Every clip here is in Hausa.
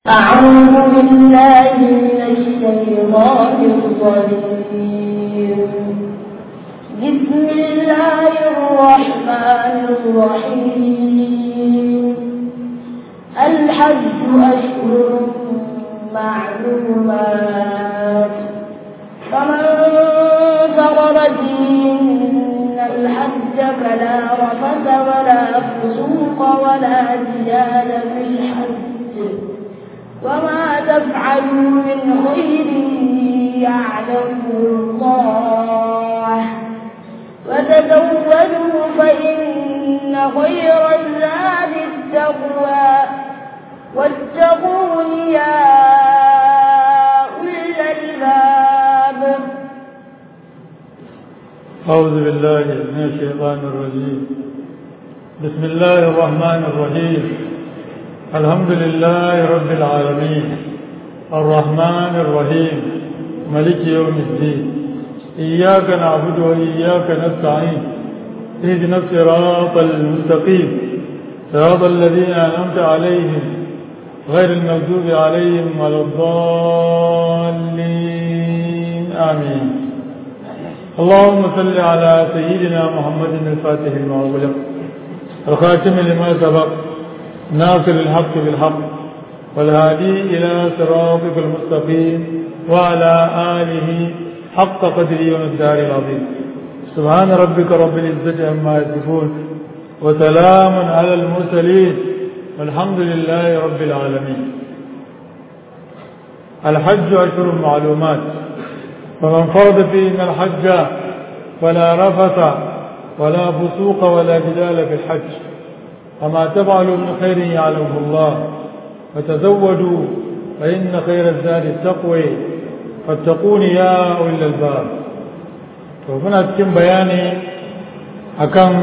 أعوذ بالله من الشيطان الرجيم بسم الله الرحمن الرحيم الحج أشهر معلومات فمن فرض فيهن الحج فلا رفث ولا فسوق ولا جدال في الحج وما تفعلوا من خير يعلمه الله وتزودوا فإن خير الزاد التقوى واتقون يا أولي الألباب أعوذ بالله من الشيطان الرجيم بسم الله الرحمن الرحيم الحمد لله رب العالمين الرحمن الرحيم ملك يوم الدين إياك نعبد وإياك نستعين اهدنا الصراط المستقيم صراط الذين أنعمت عليهم غير المغضوب عليهم ولا الضالين آمين اللهم صل على سيدنا محمد الفاتح لما أغلق الخاتم لما سبق ناصر الحق بالحق والهادي إلى صراطك المستقيم وعلى آله حق قدره ومقدار العظيم سبحان ربك رب العزة عما يصفون وسلام على المرسلين والحمد لله رب العالمين الحج أشهر معلومات فمن فرض فيهن الحج فلا رفث ولا فسوق ولا جدال في الحج وما تفعلوا من خير يعلمه الله فتزودوا فإن خير الزاد التقوى فاتقون يا أولي الألباب ومن أتكم بياني أكم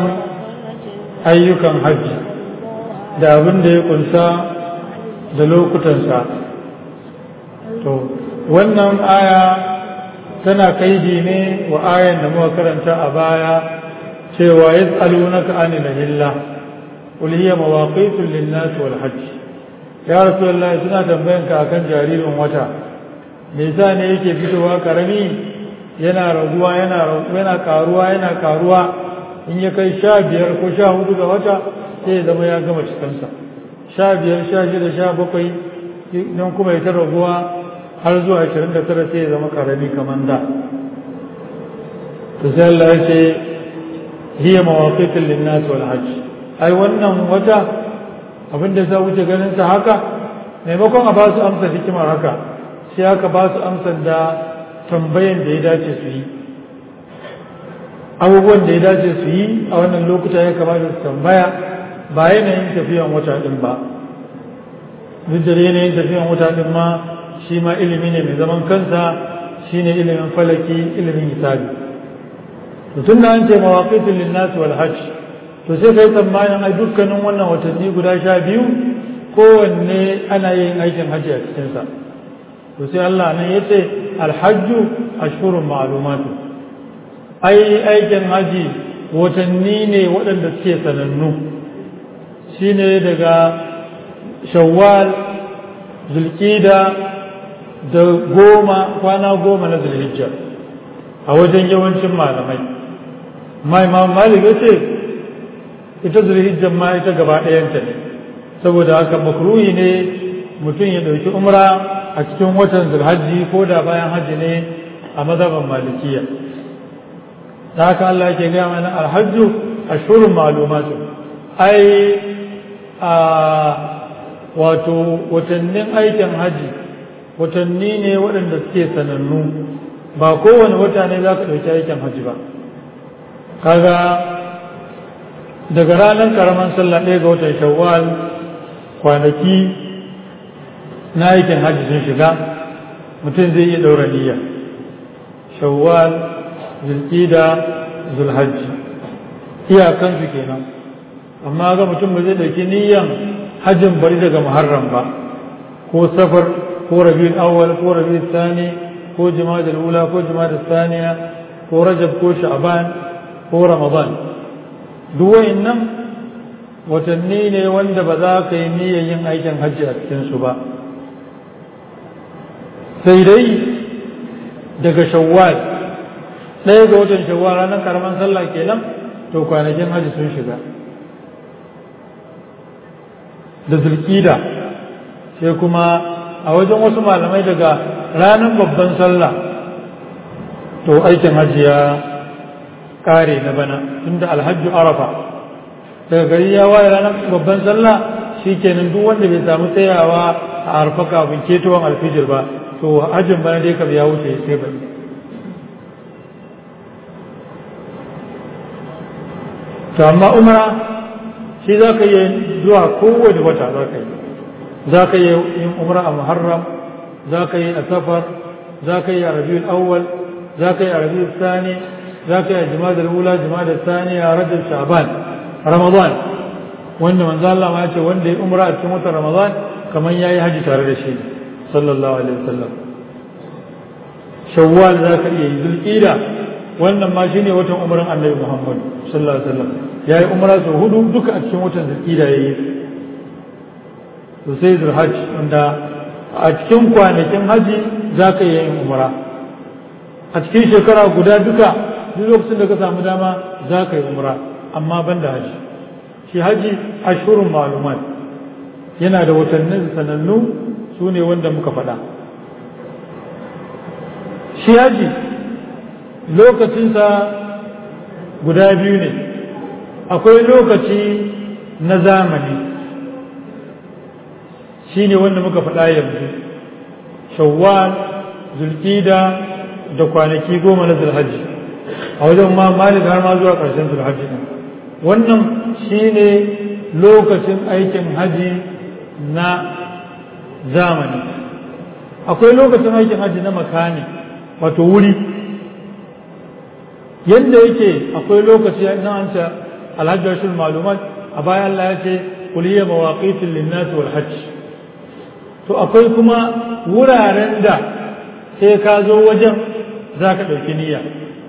أيكم حج da abin da ya kunsa da lokutansa to wannan aya tana kaidi ne wa ayan da muka karanta a baya cewa yas'alunaka anil hillah qul hiya mawaqitu lin-nas wal hajj ya rasulullahi suna tambayan ka akan jaririn wata me yasa ne yake fitowa karami yana raguwa yana yana karuwa yana karuwa in ya kai sha biyar ko sha hudu ga wata sai ya zama ya gama cikinsa sha biyar sha shida sha bakwai don kuma ya ta raguwa har zuwa ashirin da tara sai ya zama karami kamar da to sai Allah ya ce hiya mawaqitul linnas wal hajj ai wannan wata abin da za wuce ganin sa haka maimakon a ba su amsa hikimar haka sai aka ba su amsar da tambayan da ya dace su yi abubuwan da ya dace su yi a wannan lokuta ya kamata su tambaya ba yanayin tafiyan wata din ba duk da yanayin tafiyan wata din ma shi ma ilimi ne mai zaman kansa shine ilimin falaki ilimin hisabi to tun da an ce mawaqitul linnas wal hajj to sai kai tsammanin ai dukkanin wannan watanni guda sha biyu kowanne ana yin aikin hajji a cikinsa to sai Allah nan ya ce alhajju ashhurun ma'lumatu ai aikin haji watanni ne waɗanda suke sanannu shine daga shawwal zulkida da goma kwana goma na zulhijja a wajen yawancin malamai mai imam malik ya ce ita zulhijjan ma ita gaba ɗayanta ne saboda haka makruhi ne mutum ya ɗauki umra a cikin watan zulhajji ko da bayan hajji ne a mazhaban malikiya da haka Allah yake gaya mana alhajju ashhurun ma'lumatu ai a wato watannin aikin haji watanni ne waɗanda suke sanannu ba kowane wata ne za ka ɗauki aikin haji ba kaga daga ranar karaman sallah ɗaya ga watan shawwal kwanaki na aikin hajji sun shiga mutum zai iya ɗaura niyya shawwal zulƙida zulhajji iyakansu kenan amma ga mutum ba zai ɗauki niyyan hajjin bari daga muharram ba ko safar ko rabiul awwal ko rabiul thani ko jima'a ula ko jima'a thaniya ko rajab ko sha'ban ko ramadan duk wa'annan watanni ne wanda ba za ka yi niyyar yin aikin hajji a cikinsu ba sai dai daga shawwal ɗaya ga watan shawwal ranar karaman sallah kenan to kwanakin hajji sun shiga da zulkida sai kuma a wajen wasu malamai daga ranar babban sallah to aikin hajji ya kare na bana tunda alhajju arafa daga gari ya waye ranar babban sallah shi kenan duk wanda bai samu tsayawa a arfa kafin ketowar alfijir ba to hajjin bana dai kam ya wuce sai bane to amma umra shi za ka yi zuwa kowane wata za ka yi za ka yi yin umra a muharram za ka yi a safar za ka yi a rabiul awwal za ka yi a rabiul sani za ka yi a jima'a ula jima'a sani a rajab sha'ban ramadan wanda manzo Allah ma ya ce wanda ya umra a cikin watan ramadan kamar yayi haji tare da shi sallallahu alaihi wasallam shawwal za ka iya yi zulqida wannan ma shine watan umran annabi muhammad sallallahu alaihi wasallam yayi umra sau hudu duka a cikin watan zulqida yayi to sai zulhajj wanda a cikin kwanakin haji za ka iya yin umra a cikin shekara guda duka duk lokacin da ka samu dama za ka yi umra amma ban da haji shi haji ashurun malumat yana da watannin sanannu su ne wanda muka faɗa shi haji lokacinsa guda biyu ne akwai lokaci na zamani shi ne wanda muka faɗa yanzu shawwal zulkida da kwanaki goma na zulhajji a wajen ma malik har ma zuwa ƙarshen zulhajji ne wannan shi ne lokacin aikin haji na zamani akwai lokacin aikin haji na makani wato wuri yadda yake akwai lokaci na an ce alhajjar shi malumat a bayan Allah ya ce kuliyya mawaqitin linnati wal hajj to akwai kuma wuraren da sai ka zo wajen za ka ɗauki niyya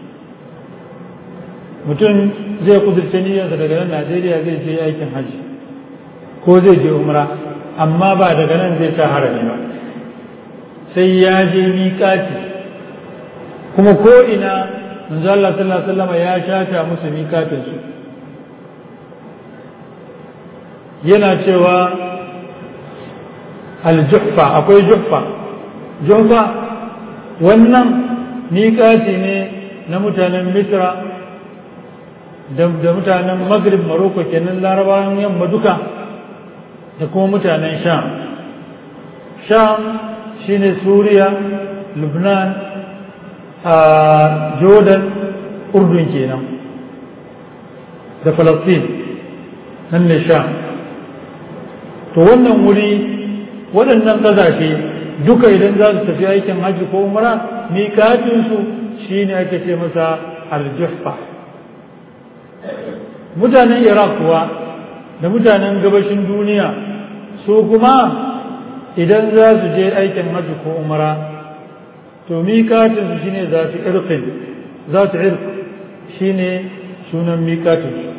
mutum zai kudurce niyyarsa daga nan najeriya zai je aikin hajji ko zai je umra amma ba daga nan zai sa harami ba sai ya je miƙati kuma ko ina manzo Allah sallallahu alaihi wasallam ya shata musu miƙatin su yana cewa aljuhfa akwai juhfa juhfa wannan miƙati ne na mutanen misra da mutanen maghrib maroko kenan larabawan yamma duka da kuma mutanen sham sham shine suriya lubnan a jordan urdun kenan da falastin nan ne sham to wannan wuri waɗannan ƙasashe duka idan za su tafi aikin hajji ko umara miƙatinsu shine ake ce masa aljuhfa mutanen iraq kuwa da mutanen gabashin duniya su kuma idan za su je aikin hajji ko umara to miƙatinsu shine za su irkin za su irk shine sunan miƙatinsu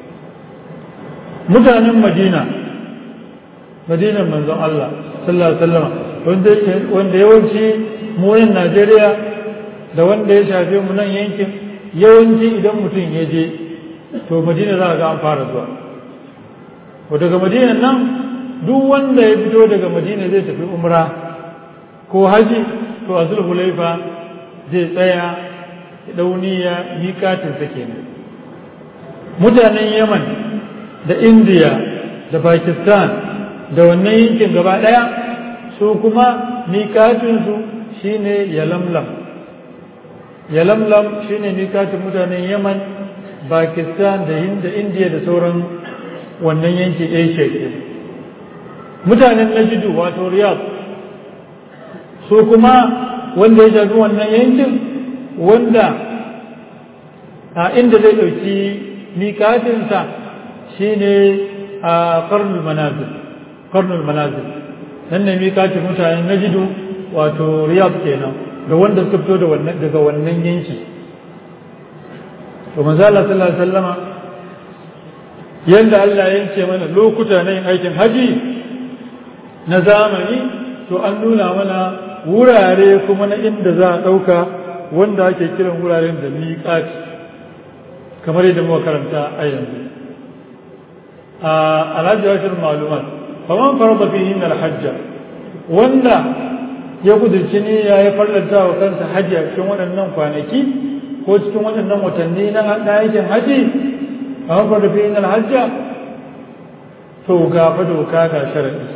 mutanen madina madinan manzon Allah sallallahu alaihi wasallam wanda yawanci mu nan Najeriya da wanda ya shafe mu nan yankin yawanci idan mutum ya je to madina za a ga an fara zuwa ko daga madina nan duk wanda ya fito daga madina zai tafi umra ko haji to a zulhulaifa zai tsaya dauniya miƙatinsa kenan mutanen yaman da indiya da pakistan da wannan yankin gaba ɗaya su kuma miƙatinsu shine yalamlam yalamlam shine miƙatin mutanen yaman pakistan da hinda indiya da sauran wannan yankin asia ke mutanen najidu wato riyadh su kuma wanda ya shafi wannan yankin wanda a inda zai ɗauki miƙatinsa shine a karnul manazil karnul manazil nan ne miƙatin mutanen najidu wato riyadh kenan da wanda suka fito daga wannan yanki to manzo Allah sallallahu alaihi wasallama yanda Allah ya yanke mana lokuta na yin aikin haji na zamani to an nuna mana wurare kuma na inda za a ɗauka wanda ake kiran wuraren da miƙati kamar yadda muka karanta a yanzu a alhaji washir malumat faman farba fi yin alhajja wanda ya kudurci ne ya yi farlanta wa kansa hajji a cikin waɗannan kwanaki ko cikin waɗannan watanni na aikin haji faman farba fi yin alhajja to gafa doka ga sharaɗi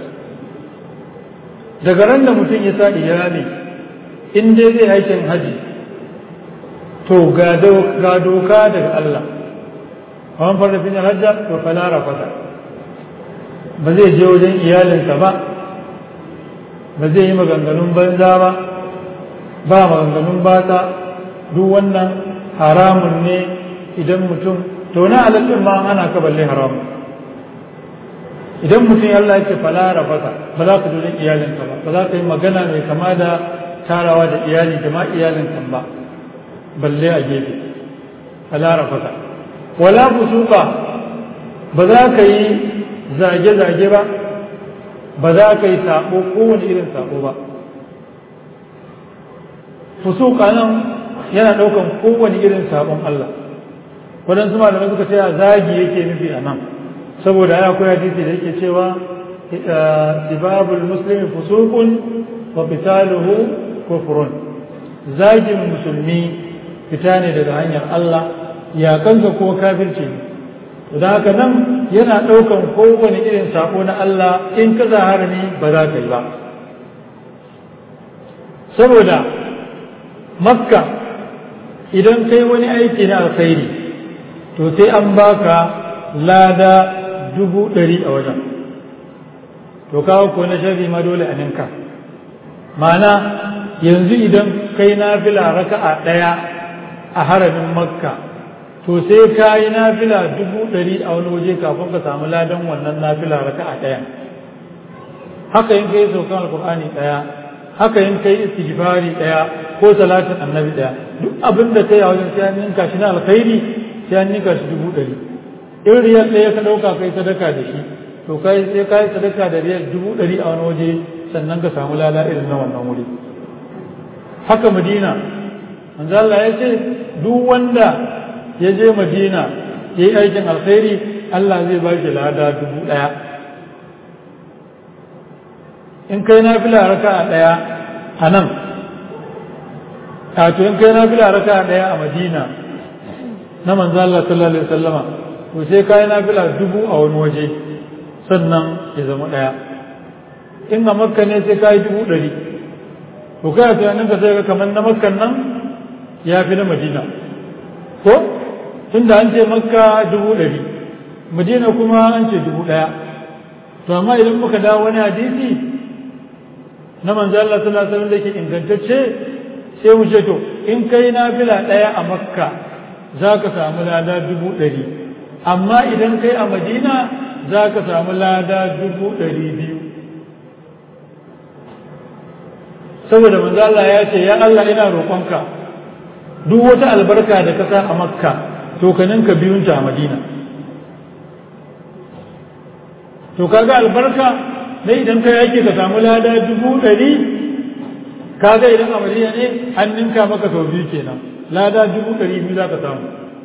daga ran da mutum ya sa iyali in dai zai aikin haji to ga doka daga Allah wani farfin hajjar to falara fata ba zai je wajen iyalinsa ba ba zai yi maganganun banza ba ba maganganun bata duk wannan haramun ne idan mutum to na alaƙin ma ana ka balle haramun idan mutum Allah ya ce falara fata ba za ka wajen iyalinka ba ba za ka yi magana mai kama da tarawa da iyali da ma iyalinka ba balle a gefe falara fata wala fusuka ba za ka yi zage-zage ba ba za ka yi sabo kowane irin sabo ba fusuka nan yana ɗaukan kowane irin sabon Allah waɗansu malamai suka ce zagi yake nufi a nan saboda ya akwai hadisi da yake cewa sibabul muslimi fusuqun wa qitaluhu kufrun zagin musulmi fita ne daga hanyar Allah ya kanka ko kafirci ne da haka nan yana ɗaukan kowane irin sako na Allah in ka harami ba za ka yi ba saboda makka idan kai wani aiki na alkhairi to sai an baka lada dubu ɗari a wajen to kawo ko na sharri ma dole a ninka ma'ana yanzu idan kai na fila raka'a ɗaya a haramin makka to sai ka yi nafila dubu ɗari a wani waje kafin ka samu ladan wannan nafila raka'a ɗaya haka yin kai saukan alkur'ani ɗaya haka yin kai istighfari ɗaya ko salatin annabi ɗaya duk abin da kai a wajen sai an ninka shi na alkhairi sai an ninka shi dubu ɗari in riyal ɗaya ka ɗauka kai sadaka da shi to kai sai ka yi sadaka da riyal dubu ɗari a wani waje sannan ka samu lada irin na wannan wuri haka madina manzo Allah ya ce duk wanda ya je madina ya yi aikin alkhairi Allah zai ba shi lada dubu ɗaya in kai na fila raka a ɗaya a nan to in kai na fila raka a ɗaya a madina na manzo Allah sallallahu alaihi wasallama to sai kai na fila dubu a wani waje sannan ya zama ɗaya in a makka ne sai kai dubu ɗari to kai a tunanin ka sai ga kamar na makkan nan ya fi na madina ko tunda an ce makka dubu ɗari madina kuma an ce dubu ɗaya to amma idan muka dawo wani hadisi na manzo Allah sallallahu alaihi wasallam da ke ingantacce sai mu ce to in kai nafila ɗaya a makka za ka samu lada dubu ɗari amma idan kai a madina za ka samu lada dubu ɗari biyu saboda manzo Allah ya ce ya Allah ina roƙonka duk wata albarka da ka sa a makka to ka ninka biyunta a madina to kaga albarka na idan ka yake ka samu lada dubu ɗari kaga idan a madina ne an ninka maka sau biyu kenan lada dubu ɗari biyu za ka samu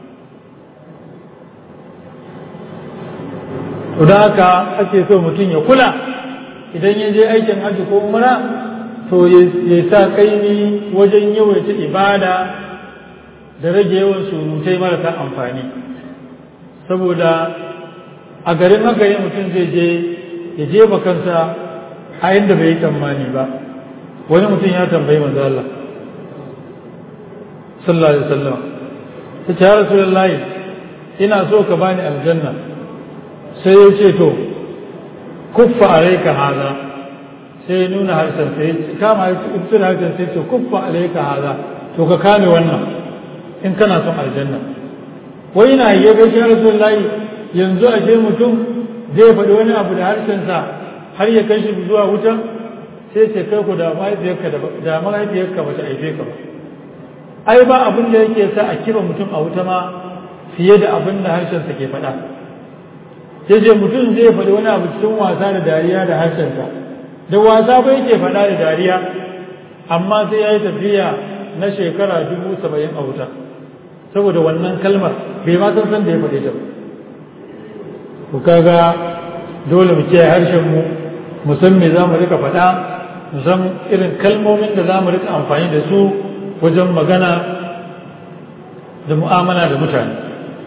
to da haka ake so mutum ya kula idan ya je aikin hajji ko umra to ya sa kaini wajen yawaita ibada da rage yawan surutai marasa amfani saboda a garin haka ne mutum zai je ya jefa kansa a inda bai yi tsammani ba wani mutum ya tambayi manzo Allah sallallahu alaihi wasallam ta ce ya rasulullahi ina so ka bani aljanna sai ya ce to kuffa alaika haza sai ya nuna harshen sai kama ibtin harshen sai ce kuffa alaika haza to ka kame wannan in kana son aljanna wai ina yi ga shi rasulullahi yanzu a ce mutum zai faɗi wani abu da harshensa har ya kai shi zuwa wuta sai ce kai ku da mahaifiyarka da mahaifiyarka ba ta aife ka ba ai ba abin da yake sa a kiba mutum a wuta ma fiye da abin da harshensa ke faɗa sai ce mutum zai faɗi wani abu cikin wasa da dariya da harshensa da wasa ba yake faɗa da dariya amma sai ya yi tafiya na shekara dubu saba'in a wuta saboda wannan kalmar bai ma san san da ya faɗe ta ku kaga dole mu kiyaye harshen mu mu san me za mu rika faɗa mu san irin kalmomin da za mu rika amfani da su wajen magana da mu'amala da mutane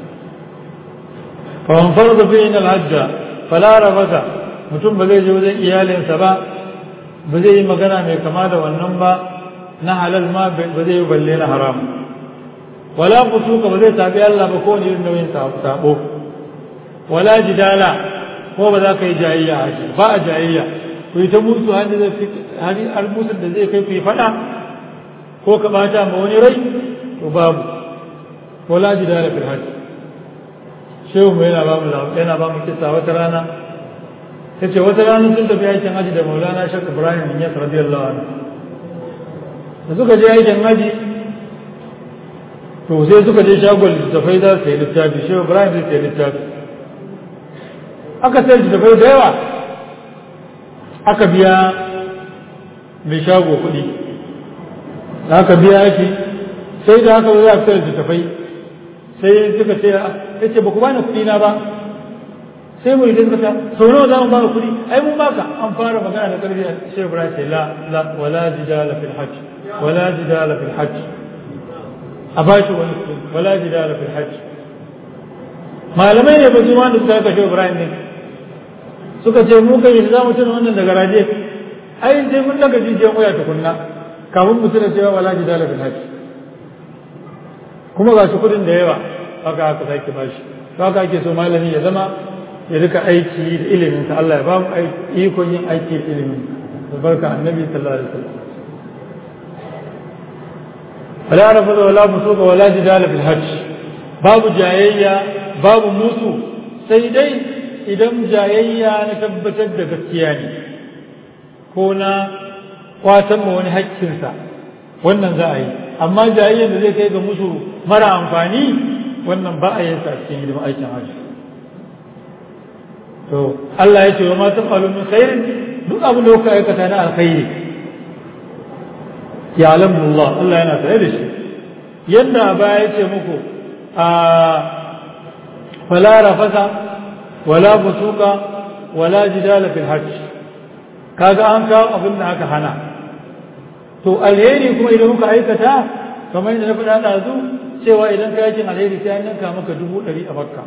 faman farza fi yin alhajja fala rafata mutum ba zai je wajen iyalinsa ba ba zai yi magana mai kama da wannan ba na halal ma ba zai yi balle na haram wala fusuka ba zai tabi Allah ba kowane irin nauyin sabo wala jidala ko ba za ka yi jayayya a shi ba a jayayya ku yi ta musu har musu da zai kai ku yi faɗa ko ka bata ma wani rai to babu wala jidala fil hajj shehu mu yana ba mu yana ba mu kissa wata rana yace wata rana sun tafi aikin haji da Maulana Sheikh Ibrahim bin Yas radiyallahu anhu da suka je aikin haji to sai suka je shagon littattafai za su yi littafi shehu Ibrahim zai yi littafi aka sai littattafai da yawa aka biya mai shago kuɗi da aka biya shi sai da aka zo za a fitar littattafai sai suka ce ya ce ba ku bani kuɗi na ba sai mu idan suka sau nawa za mu baka kuɗi ai mun baka an fara magana da ƙarfi sai Ibrahim sai la la wala jidala fil hajj wala jidala fil hajj a ba shi wani kuɗi wala jidala fil hajj malamai ne ba su ma da suka kashe Ibrahim din suka ce mu kai za mu tuna wannan daga raje ai sai mun daga jijiyan waya tukunna kafin mu tuna cewa wala jidala fil hajj kuma ga shi kudin da yawa haka haka sake bashi haka ake so malami ya zama ya rika aiki da ilimin sa Allah ya ba mu ikon yin aiki da ilimin da barka annabi sallallahu alaihi wasallam wala rafa wala musuka wala jidala fil hajj babu jayayya babu musu sai dai idan jayayya na tabbatar da gaskiya ne ko na kwatan ma wani haƙƙinsa wannan za a yi amma jayayyar da zai kai ga musu mara amfani wannan ba a yin sa cikin hidimin aikin hajji to Allah ya ce wa ma tafalu min khairin duk abin da kuka aikata na alkhairi ya alamullah Allah yana tare da shi yadda ba ya ce muku a fala rafasa wala fusuka wala jidala fil hajj kaga an kawo abin da aka hana to alheri kuma idan muka aikata kamar yadda na faɗa ɗazu cewa idan ka yakin alheri sai an yanka maka dubu ɗari a makka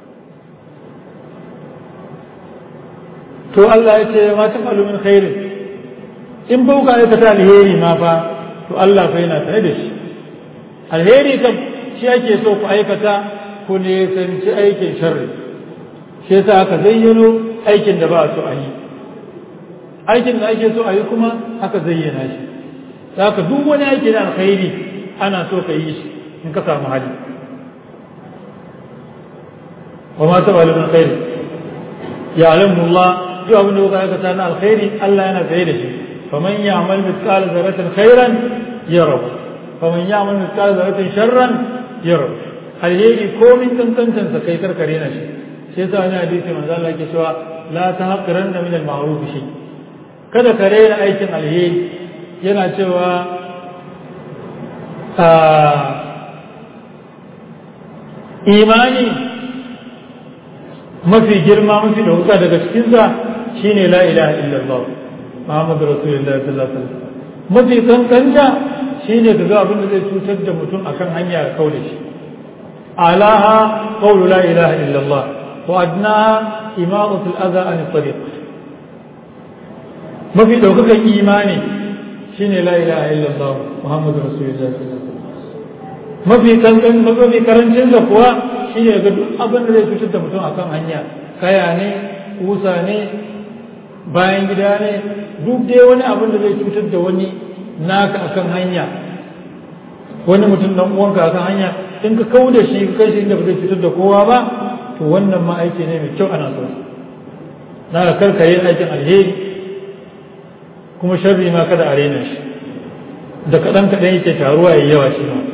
to Allah ya ce ma ta falu min khairin in ba ka aikata alheri ma fa to Allah fa yana tare da shi alheri kam shi ake so ku aikata ku nisanci aikin sharri shi yasa aka zayyano aikin da ba a so a yi aikin da ake so a yi kuma aka zayyana shi haka duk wani aiki na alkhairi ana so ka yi shi in ka samu hali wa ma taba min khairi ya alamu Allah duk abin da kuka aikata na alkhairi Allah yana tsaye da shi faman ya'mal mithqala dharratin khairan yara faman ya'mal mithqala dharratin sharran yara alheri komin kankantan sa kai karkare na shi sai yasa wani hadisi manzo Allah yake cewa la tahqiranna min al-ma'ruf shi kada ka rena aikin alheri yana cewa imani mafi girma mafi ɗauka daga cikinsa shine la ilaha illallah Muhammadu Rasulullah sallallahu alaihi wasallam mafi kankanta shine ka ga abin da zai cutar da mutum akan hanya ya kaure shi alaha qawlu la ilaha illallah wa adnaha imaratul adha an tariq mafi ɗaukakan imani shine la ilaha illallah muhammadu rasulullah mafi kankan mafi karancin sa kuwa shine ga duk abin da zai cutar da mutum akan hanya kaya ne kusa ne bayan gida ne duk dai wani abin da zai cutar da wani naka akan hanya wani mutum dan uwanka akan hanya in ka kau da shi ka kai shi inda ba zai cutar da kowa ba to wannan ma aiki ne mai kyau ana so na ka karkare aikin alheri kuma sharri ma kada a rena shi da kaɗan kaɗan yake taruwa ya yawa shi ma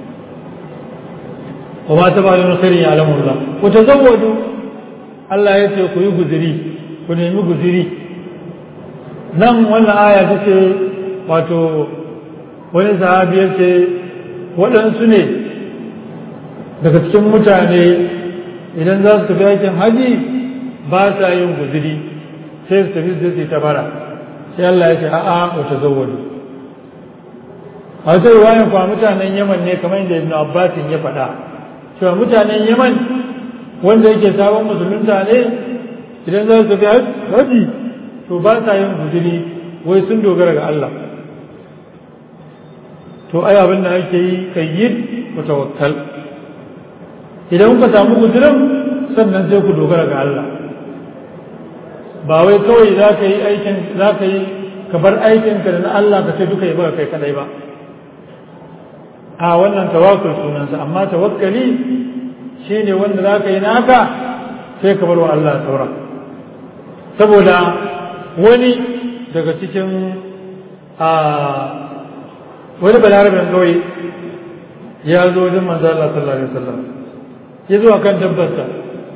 wa ma taba da khairin ya alamu Allah ku tazawwadu Allah ya ce ku yi guziri ku nemi guziri nan wannan aya ta ce wato wani sahabi ya ce waɗansu ne daga cikin mutane idan za su tafi aikin haji ba sa yin guziri sai su tafi su ta bara sai Allah ya ce a'a wata zawwadu a wata ruwayan kuwa mutanen yaman ne kamar yadda ibn abbasin ya faɗa cewa mutanen yaman wanda yake sabon musulunta ne idan za su tafi haji to ba sa yin guziri wai sun dogara ga Allah to ai abin da ake yi kayyid ku tawakkal idan kuka samu guzirin sannan sai ku dogara ga Allah ba wai kawai za ka yi aikin za ka yi ka bar aikinka da na Allah ka ce duka yi ba kai kadai ba a wannan tawakkul sunansa amma tawakkali shine wanda za ka yi naka sai ka bar wa Allah saura saboda wani daga cikin a wani balarabin kawai ya zo wajen manzo Allah sallallahu alaihi wasallam ya zo akan dabbarsa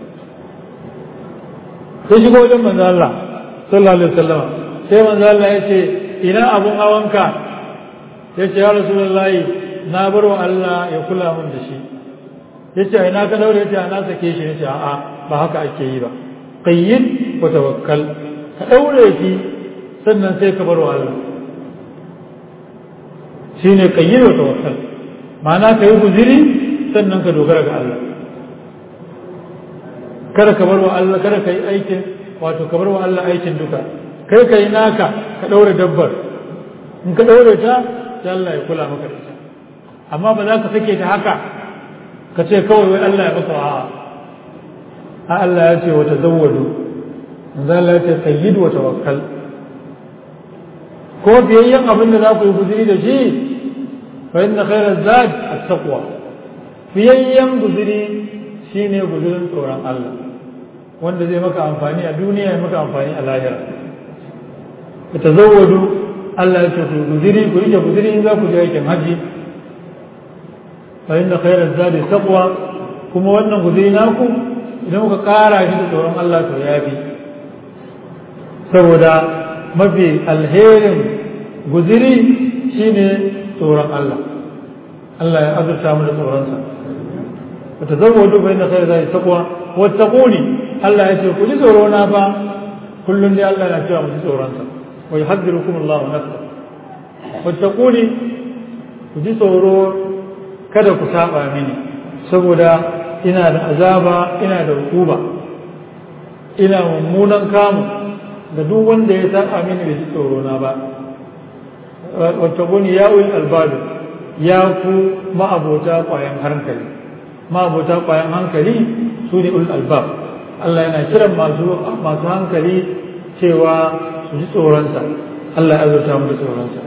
sai shigo wajen manzo Allah sallallahu alaihi wasallam sai manzo Allah ya ce ina abun hawanka ya ce ya rasulullahi na bar wa Allah ya kula min da shi ya ce ina ka daure ya ce na sake shi ya ce a'a ba haka ake yi ba qayyid wa tawakkal ka daure shi sannan sai ka bar wa Allah shine qayyid wa tawakkal ma'ana ka yi guziri sannan ka dogara ga Allah kada ka bar wa Allah kada ka yi aikin wato ka bar wa Allah aikin duka kai ka yi naka ka ɗaure dabbar in ka ɗaure ta sai Allah ya kula maka da ita amma ba za ka sake ta haka ka ce kawai wai Allah ya maka a'a a Allah ya ce wata zawwadu manzo Allah ya ce sayyid wa tawakkal ko biyayyen abin da za ku yi guzuri da shi fa inna khairaz zad at-taqwa biyayyen guzuri shine guzurin tsoron Allah wanda zai maka amfani a duniya ya maka amfani a lahira ku tazawwadu Allah ya ce ku guziri ku rike guziri in za ku je aikin haji fa inna khairaz zadi taqwa kuma wannan guziri naku idan muka kara shi da tsoron Allah to yafi saboda mafi alherin guziri shine tsoron Allah Allah ya azurta mu da tsoronsa ku tazawwadu fa inna khairaz zadi taqwa wattaquni Allah ya ce ku ji tsoro na fa kullum dai Allah na cewa mu ji tsoronsa wa yuhaddirukum Allah nafsa wattaquni ku ji tsoro kada ku saba mini saboda ina da azaba ina da hukuba ina mummunan kamu da duk wanda ya saba mini bai ji tsoro na ba wattaquni ya ul albab ya ku ma'abota kwayan hankali ma'abota kwayan hankali su ne ul albab Allah yana kiran masu masu hankali cewa su ji tsoronsa Allah ya azurta mu da tsoronsa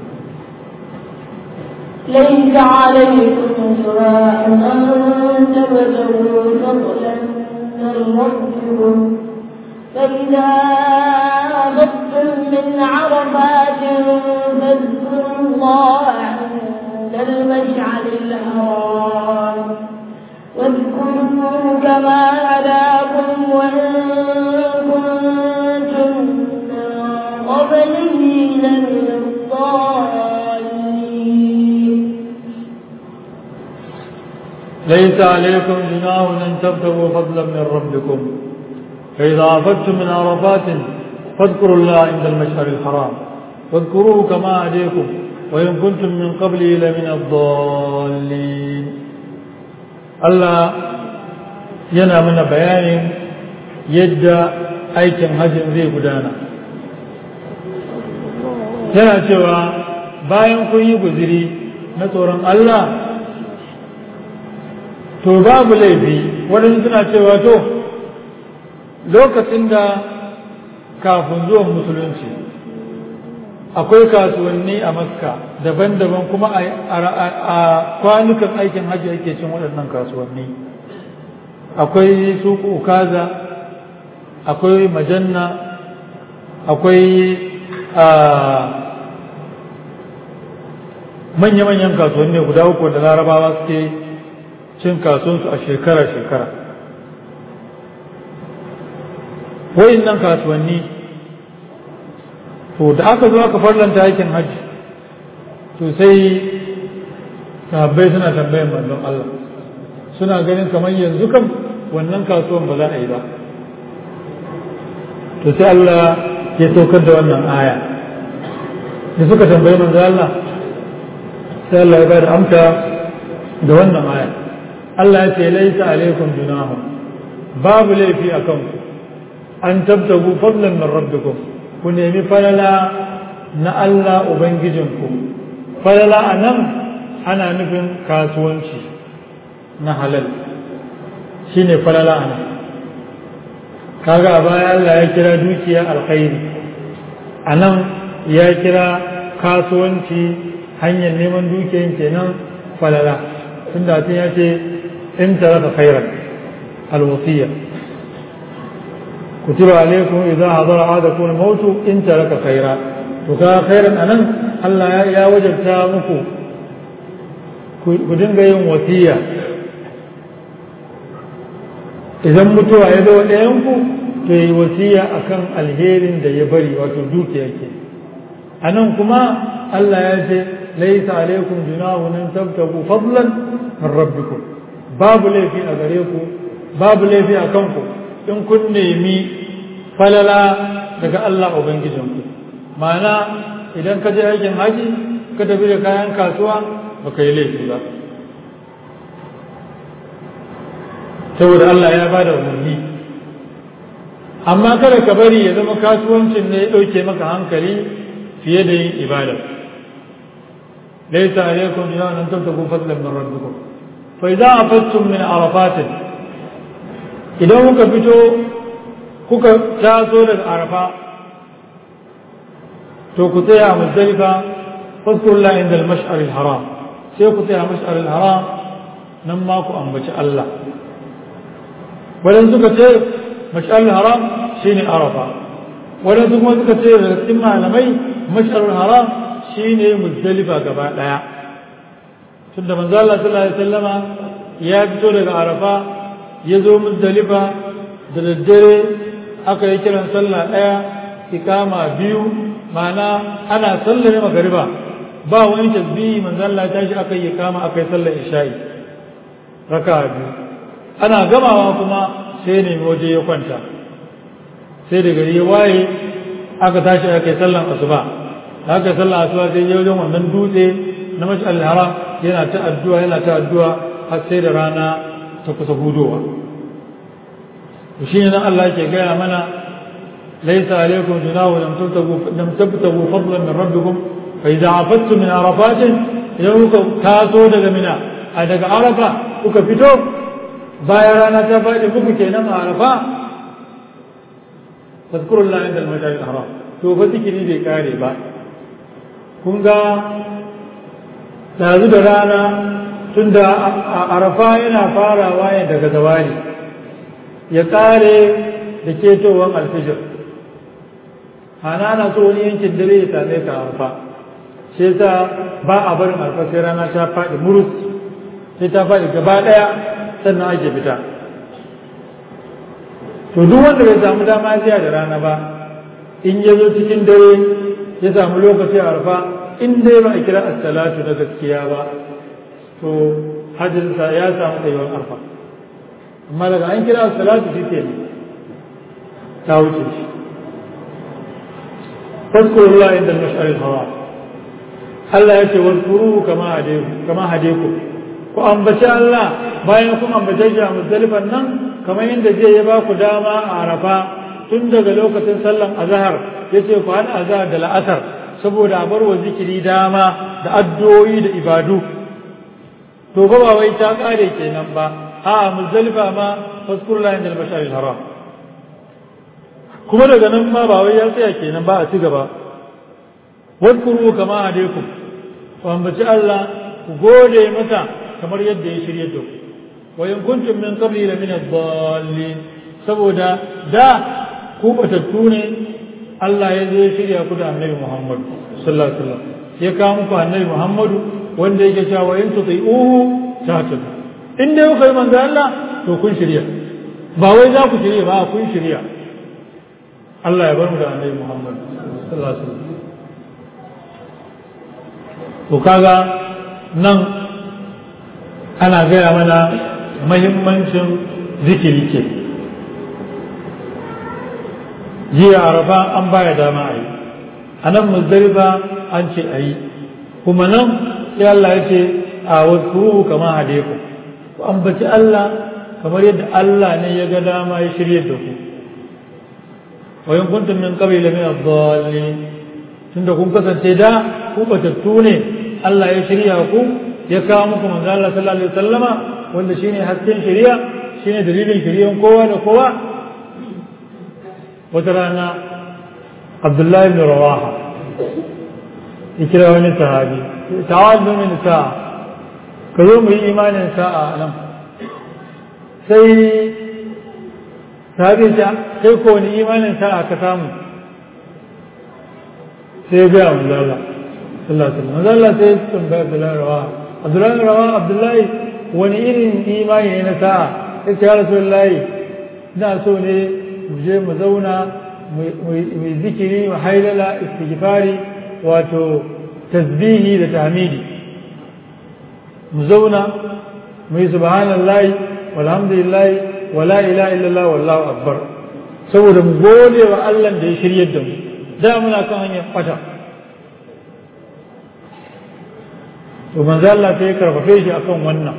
ليس عليكم جراح أن تبتغوا فضلا من ربكم فإذا أخذتم من عرفات فاذكروا الله عند المشعر الحرام واذكروه كما هداكم وإن كنتم من قبله لمن الضالين ليس عليكم جناح أن تبتغوا فضلا من ربكم فإذا أفدتم من عرفات فاذكروا الله عند المشعر الحرام واذكروه كما هديكم وإن كنتم من قبله لمن الضالين Allah yana mana bayanin yadda aikin hajjin zai gudana yana cewa bayan kun yi guziri na tsoron Allah to babu laifi waɗansu suna cewa to lokacin da kafin zuwan musulunci akwai kasuwanni a makka daban-daban kuma a kwanukan aikin hajji ake cin waɗannan kasuwanni akwai suku kaza akwai majanna akwai manya-manyan kasuwanni guda uku da larabawa suke cin kasuwansu a shekara-shekara nan kasuwanni to da aka zo aka farlanta aikin hajji to sai sahabbai suna tambayan manzon Allah suna ganin kamar yanzu kam wannan kasuwan ba za a yi ba to sai Allah ya saukar da wannan aya da suka tambayi manzon Allah sai Allah ya bada amsa da wannan aya Allah ya ce laisa alaikum junahun babu laifi a kanku an tabtagu fadlan min rabbikum ku nemi falala na Allah ubangijinku falala a nan ana nufin kasuwanci na halal shine falala a nan kaga a baya Allah ya kira dukiya alkhairi a nan ya kira kasuwanci hanyar neman dukiyan kenan falala tun da ya ce in taraka khairan alwasiya kutiba alaikum idza hadara ahadakum al-maut in taraka khaira to ka khairan anan Allah ya wajabta muku ku dinga yin wasiya idan mutuwa ya zo ɗayan ku to yi wasiya akan alherin da ya bari wato dukiya ke anan kuma Allah ya ce laisa alaikum junahun an tabtagu fadlan min rabbikum babu laifi a gare ku babu laifi a kanku in kun nemi falala daga Allah ubangijinku ma'ana idan ka je aikin haji ka tafi da kayan kasuwa ba ka yi laifi ba saboda Allah ya bada umarni amma kada ka bari ya zama kasuwancin ne ya ɗauke maka hankali fiye da yin ibada laisa alaikum junahun an tabtagu fadlan min rabbikum fa idza afattum min arafatin idan kuka fito kuka taso daga arafa to ku tsaya a muzdalifa fadkurullah inda al-mash'ar al-haram sai ku tsaya a mash'ar al-haram nan ma ku ambaci Allah wadan suka ce mash'ar al-haram shine arafa wadan su kuma suka ce daga cikin malamai mash'ar al-haram shine muzdalifa gaba daya tunda manzo Allah sallallahu alaihi wasallama ya fito daga arafa ya zo muzdalifa da daddare aka yi kiran sallah ɗaya ikama biyu ma'ana ana sallar magariba ba wani tasbihi manzo Allah ya tashi aka yi ikama aka yi sallar isha'i raka biyu ana gamawa kuma sai ne waje ya kwanta sai da gari ya waye aka tashi aka yi sallar asuba da aka yi sallar asuba sai ya wajen wannan dutse na mashi al-haram yana ta addu'a yana ta addu'a har sai da rana ta kusa hudowa shi ne nan Allah ke gaya mana laisa alaikum junahu lam tabtagu lam tabtagu fadlan min rabbikum fa idza afattum min arafatin idan kuka taso daga mina a daga arafa kuka fito bayan rana ta faɗi muku kenan a arafa fadkurullah inda al-mashari al-haram to fa zikiri bai kare ba kun ga dazu da rana tunda arafa yana farawa ne daga zawali ya kare da ketowar alfijir hana na so wani yankin dare ya same ka arfa shi yasa ba a barin arfa sai rana ta faɗi murus sai ta faɗi gaba ɗaya sannan ake fita to duk wanda bai samu dama jiya da rana ba in ya zo cikin dare ya samu lokaci a arfa in dai ba a kira as-salatu na gaskiya ba to hajjinsa ya samu tsayuwar arfa amma daga an kira salatu shi ke ta wuce shi fadkurullah inda mash'aril hawa Allah ya ce wadkuru kama hadeku kama hadeku ku ambaci Allah bayan kun ambace shi a muzdalifan nan kamar yadda zai ya ba ku dama a arafa tun daga lokacin sallan azhar yace ku hada azhar da la'asar saboda a bar wa zikiri dama da addu'o'i da ibadu to ba wai ta kare kenan ba a muzdalifa ma faskurla inda al-bashar al-haram kuma daga nan ma ba wai ya tsaya kenan ba a ci gaba wadkuru kama hadaikum ku ambaci Allah ku gode masa kamar yadda ya shirye da ku wa in kuntum min qabli la min ad-dallin saboda da ku batattu ne Allah ya zo ya shirya ku da Annabi Muhammad sallallahu alaihi wasallam ya kawo muku Annabi Muhammadu wanda yake cewa wa in tuti'uhu tahtadu in dai kuka yi manzo Allah to kun shirya ba wai za ku shirya ba kun shirya Allah ya bar mu da Annabi Muhammad sallallahu alaihi wasallam to kaga nan ana gaya mana mahimmancin zikiri ke jiya arafa an baya dama a yi a nan muzdalifa an ce a yi kuma nan sai Allah ya ce a wasu kama hadeku ku ambaci Allah kamar yadda Allah ne ya ga dama ya shirye da ku wa in kuntum min qabli min ad-dallin tunda kun kasance da ku batattu ne Allah ya shirya ku ya kawo muku manzo Allah sallallahu alaihi wasallama wanda shine hasken shari'a shine dalilin shari'an kowa da kowa wata rana Abdullahi ibn Rawaha ikira wani sahabi ta'awadu min sa'a ka zo mu yi imanin sa'a nan sai sahabi ta sai ko wani imanin sa'a ka samu sai ga manzo Allah sallallahu alaihi wasallam manzo Allah sai tambaya Abdullahi Rawaha Abdullahi Rawaha Abdullahi wani irin imani ne na sa'a sai ya Rasulullahi ina so ne mu je mu zauna mu zikiri mu hailala istighfari wato tasbihi da tahmidi mu zauna mu yi subhanallahi walhamdulillahi wala ilaha illallah wallahu akbar saboda mu gode wa Allah da ya shiryar da mu da muna kan hanyar fata to manzo Allah sai ya karfafe shi akan wannan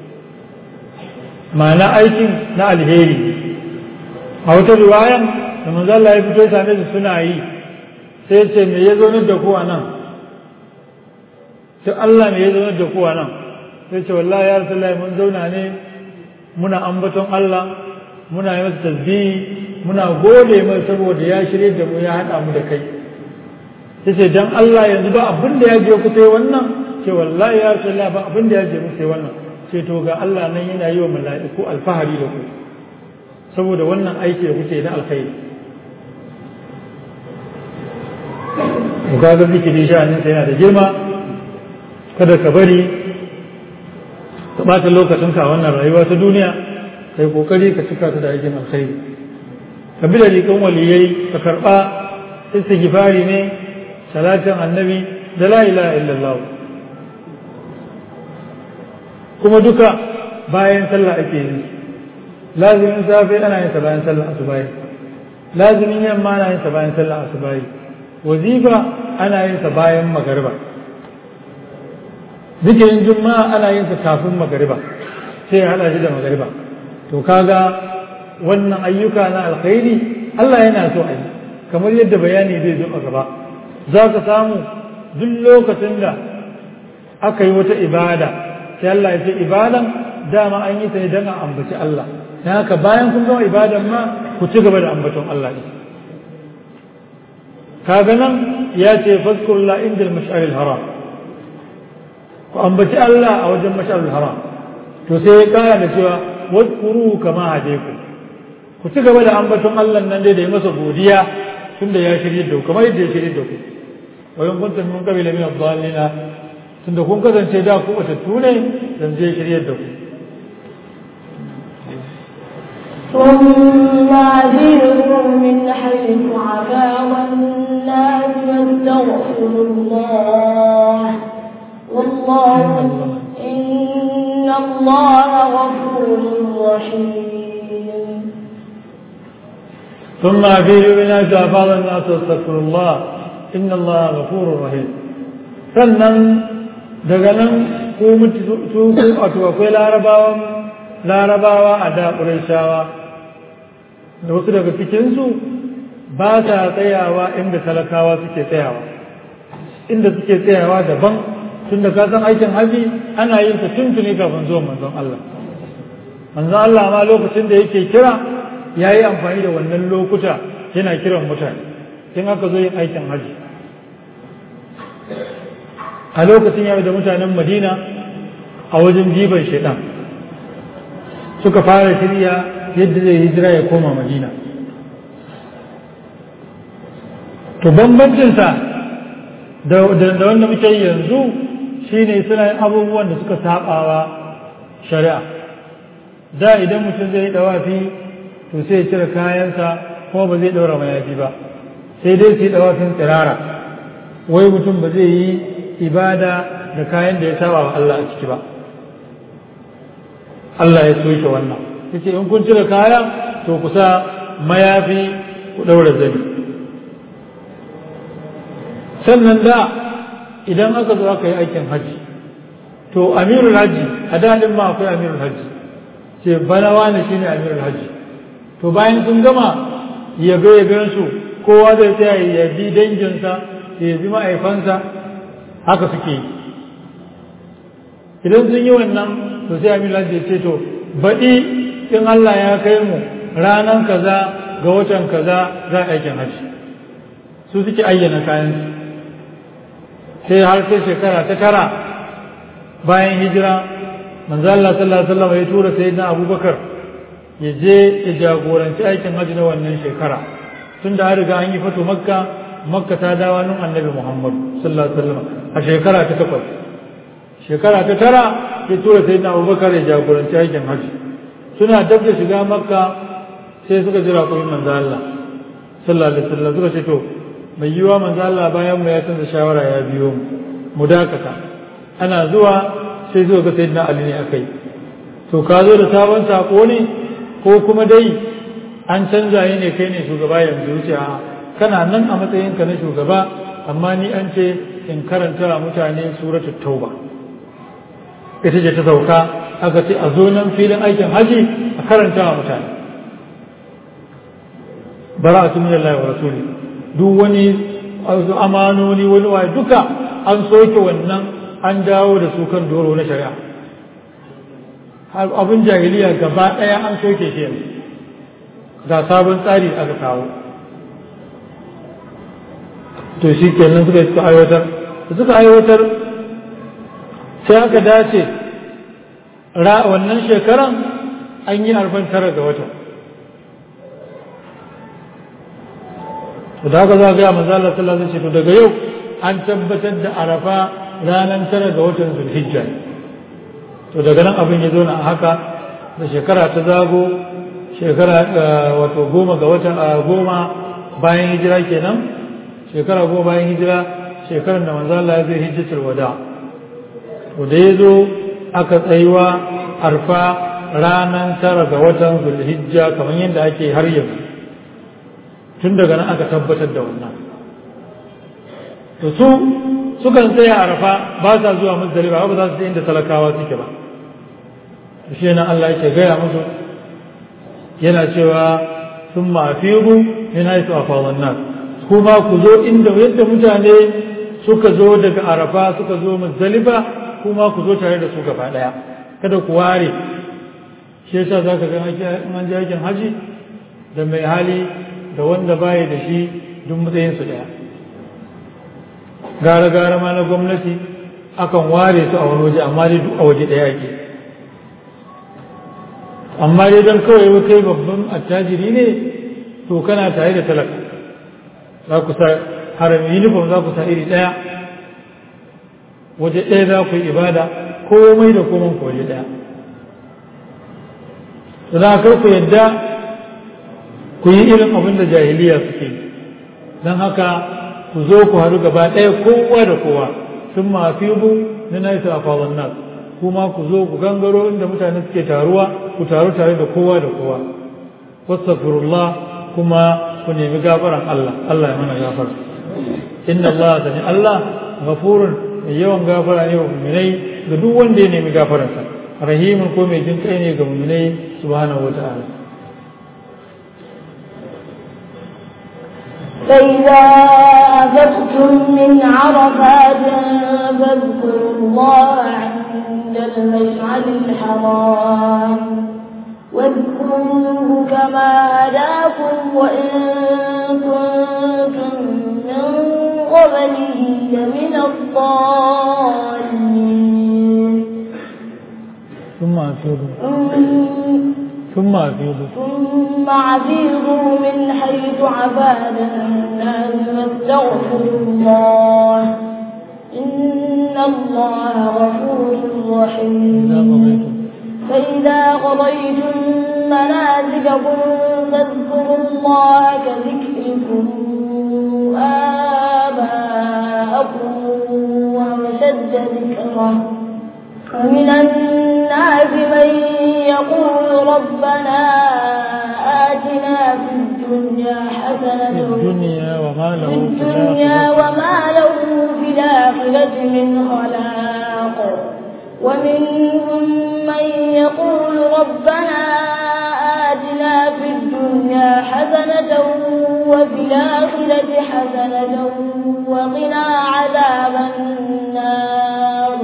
ma'ana aikin na alheri a wata riwayan da manzo Allah ya fito same su suna yi sai ya ce me ya zo da ku a nan sai Allah me ya zo da ku a nan sai ce wallahi ya rasulullahi mun zauna ne muna ambaton Allah muna yi masa tasbihi muna gode mai saboda ya shirye da mu ya haɗa mu da kai yace dan Allah yanzu ba abin da ya je ku sai wannan ce wallahi ya rasulullahi ba abin da ya je mu sai wannan ce to ga Allah nan yana yi wa mala'iku alfahari da ku saboda wannan aiki da kuke na alkhairi ga ga zikiri sha'anin sai yana da girma kada ka bari ka ɓata lokacinka a wannan rayuwa ta duniya kai kokari ka cika ta da aikin alkhairi ka bi da rikan waliyai ka karɓa istighfari ne salatin annabi da la ilaha illallah kuma duka bayan sallah ake yi lazimin safe ana yin sa bayan sallah asubahi lazimin yamma ana yin sa bayan sallah asubahi wazifa ana yin sa bayan magariba zikirin juma'a ana yin sa kafin magariba sai ya hada shi da magariba to kaga wannan ayyuka na alkhairi Allah yana so a yi kamar yadda bayani zai zo a gaba za ka samu duk lokacin da aka yi wata ibada sai Allah ya ce ibadan dama an yi ta ne don a ambaci Allah don haka bayan kun gama ibadan ma ku ci gaba da ambaton Allah ne kaga nan ya ce fazkurullah inda mash'aril haram ku ambaci Allah a wajen mash'aril haram to sai ya kara da cewa wadkuru kama hadeku ku ci gaba da ambaton Allah nan dai da yi masa godiya tunda ya shirye da ku kamar yadda ya shirye da ku wa in kuntum min qabila min ad-dallina tunda kun kasance da ku batattu ne dan zai shirye da ku ثم أجرهم من حيث عفا الناس واستغفروا الله والله إن الله غفور رحيم ثم أفيدوا بالناس أفاض الناس واستغفروا الله إن الله غفور رحيم sannan daga nan ko su wato akwai larabawan larabawa a da shawa da wasu daga cikinsu ba sa tsayawa inda talakawa suke tsayawa inda suke tsayawa daban tun da ka san aikin haji ana yin sa tuntuni kafin zuwan manzon Allah manzon Allah ma lokacin da yake kira ya yi amfani da wannan lokuta yana kiran mutane in aka zo yin aikin haji a lokacin ya da mutanen madina a wajen jiban shaidan suka fara shirya yadda zai hijira ya koma madina to bambancinsa da wanda muke yi yanzu shine suna yin abubuwan da suka sabawa shari'a da idan mutum zai dawafi to sai ya cire kayansa kuma ba zai daura mayafi ba sai dai su yi dawafin tsirara wai mutum ba zai yi ibada da kayan da ya saba wa Allah a ciki ba Allah ya soke wannan yace in kun cire kaya to ku sa mayafi ku daura zani sannan da idan aka zo aka yi aikin haji to amirul haji a daɗin ma akwai amirul haji ce bana wani shine amirul haji to bayan sun gama yabe yaben su kowa zai tsaya ya bi danginsa ya bi ma'aifansa haka suke yi idan sun yi wannan to sai amirul haji ya ce to baɗi in Allah ya kai mu ranan kaza ga watan kaza za a aikin haji su suke ayyana kayansu sai har sai shekara ta tara bayan hijira manzo Allah sallallahu alaihi wasallam ya tura sayyidina Abubakar ya je ya jagoranci aikin hajji na wannan shekara tun da an riga an yi fato makka makka ta dawo nan annabi Muhammad sallallahu alaihi wasallam a shekara ta takwas shekara ta tara ya tura sayyidina Abubakar ya jagoranci aikin hajji suna dab da shiga makka sai suka jira kuma manzo Allah sallallahu alaihi wasallam suka ce to mai yiwa manzo Allah bayan mu ya canza shawara ya biyo mu mu dakata ana zuwa sai zuwa ga sayyidina Ali ne akai to ka zo da sabon sako ne ko kuma dai an canza yi ne kai ne shugaba yanzu wuce a kana nan a matsayin ka na shugaba amma ni an ce in karanta wa mutane suratul tauba ita ce ta sauka aka ce a zo nan filin aikin haji a karanta wa mutane bara'atu minallahi wa rasuli duk wani amanoni wani waye duka an soke wannan an dawo da su kan doro na shari'a abin jahiliya gaba ɗaya an soke shi yanzu ga sabon tsari aka kawo to shi kenan suka suka aiwatar da suka aiwatar sai aka dace wannan shekaran an yi arfan tara ga wata da haka za ga manzo Allah sallallahu alaihi wasallam daga yau an tabbatar da arafa ranar tara ga watan zulhijja to daga nan abin ya zo na haka da shekara ta zago shekara wato goma ga watan goma bayan hijira kenan shekara goma bayan hijira shekarar da manzo Allah ya zai hijjatul wada to da ya zo aka tsayuwa arfa ranar tara ga watan zulhijja kamar yadda ake har yanzu tun daga nan aka tabbatar da wannan to su sukan tsaya arafa ba sa zuwa muzdalifa ba za su je inda talakawa suke ba shi nan Allah yake gaya musu yana cewa sun mafiru min haitu afawan nas kuma ku zo inda yadda mutane suka zo daga arafa suka zo muzdalifa kuma ku zo tare da su gaba daya kada ku ware shi yasa zaka ga an je aikin haji da mai hali da wanda baya da shi duk matsayin su daya gara gara ma na gwamnati akan ware su a wani waje amma dai duk a waje daya ake amma dai don kawai kai babban attajiri ne to kana tare da talaka za ku sa harami uniform za ku sa iri ɗaya waje ɗaya za ku yi ibada komai da komai ku waje ɗaya za kar ku yadda ku yi irin abin da jahiliya suke don haka ku zo ku haɗu gaba ɗaya kowa da kowa sun mafi bu na naisa a fawon nas kuma ku zo ku gangaro inda mutane suke taruwa ku taru tare da kowa da kowa wastaghfirullah kuma ku nemi gafaran Allah Allah ya mana gafara inna Allah sani Allah ghafurun mai yawan gafara ne wa mu'minai ga duk wanda ya nemi gafaransa rahimun ko mai jin kai ne ga mu'minai subhanahu wata'ala فإذا أفقتم من عرفات فاذكروا الله عند المشعر الحرام واذكروه كما هداكم وإن كنتم من قبله لمن الضالين ثم أفيضوا ثم أفيضوا ثم عفيضوا من حيث عباد الناس واستغفروا الله إن الله غفور رحيم فإذا قضيتم مناسككم فاذكروا الله كذكركم آباءكم وأشد ذكرا ومن الناس من يقول ربنا آتنا في الدنيا حسنة في الدنيا وما له في في الدنيا الآخرة وما له في الآخرة من خلاق ومنهم من يقول ربنا آتنا في الدنيا حسنة وفي الآخرة حسنة وقنا عذاب النار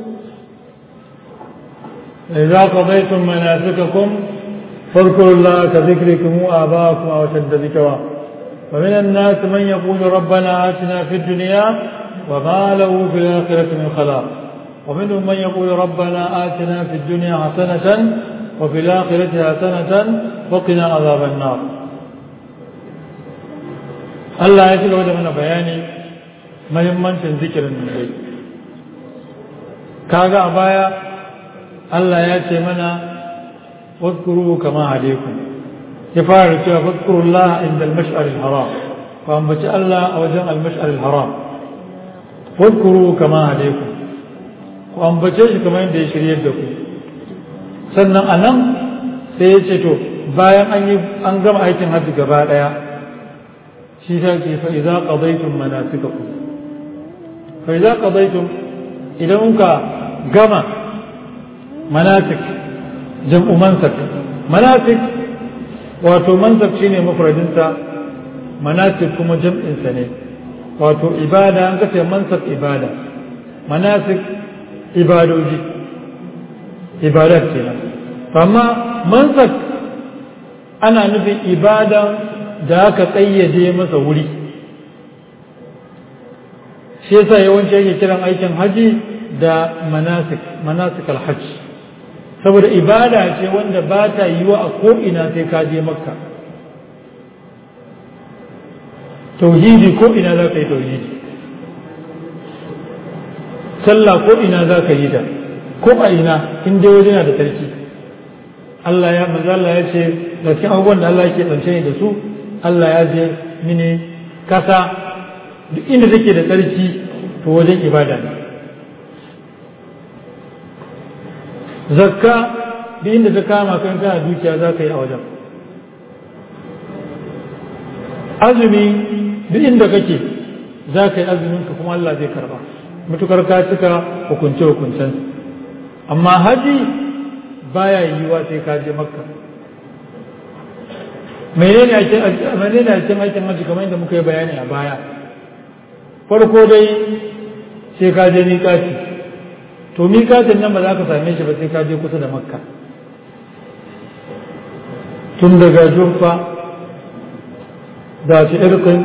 إذا قضيتم مناسككم فاذكروا الله كذكركم آباءكم أو أشد ذكرا ومن الناس من يقول ربنا آتنا في الدنيا وما له في الآخرة من خلاق ومنهم من يقول ربنا آتنا في الدنيا حسنة وفي الآخرة حسنة وقنا عذاب النار Allah ya ci gaba da mana bayani mahimmancin zikirin nan dai kaga a baya Allah ya ce mana واذكروه كما عليكم يفعل كيف فاذكروا الله عند المشعر الحرام فأنبت الله أوجه المشعر الحرام واذكروه كما عليكم وأنبتش كما عند يشري يدكم sannan a nan sai ya ce to bayan an yi an gama aikin hajji gaba ɗaya shi ta ce fa idza qadaytum manasikakum fa idza qadaytum idan ka gama manasik jam'u mansak manasik wato mansak shine mufradinsa manasik kuma jam'insa ne wato ibada an kace mansak ibada manasik ibadoji ibadat kenan amma mansak ana nufin ibada da aka tsayyade masa wuri shi yasa yawanci ake kiran aikin haji da manasik manasik alhajj saboda ibada ce wanda ba ta yiwa a ko'ina sai ka je makka tauhidi ko'ina za ka yi tauhidi sallah ko'ina za ka yi ta ko a ina in dai waje na da sarki Allah ya manzo Allah ya ce da cikin abubuwan da Allah yake tsance da su Allah ya je mini kasa duk inda take da tsarki to wajen ibada ne zakka duk inda ta kama kan kana dukiya za ka yi a wajen azumi duk inda kake za ka yi azuminka kuma Allah zai karba mutukar ka cika hukunce hukuncen amma haji baya yiwuwa sai ka je makka menene ake menene ake aikin haji kamar yadda muka yi bayani a baya farko dai sai ka je miƙati to miƙatin nan ba za ka same shi ba sai ka je kusa da makka tun daga jurfa da shi irkin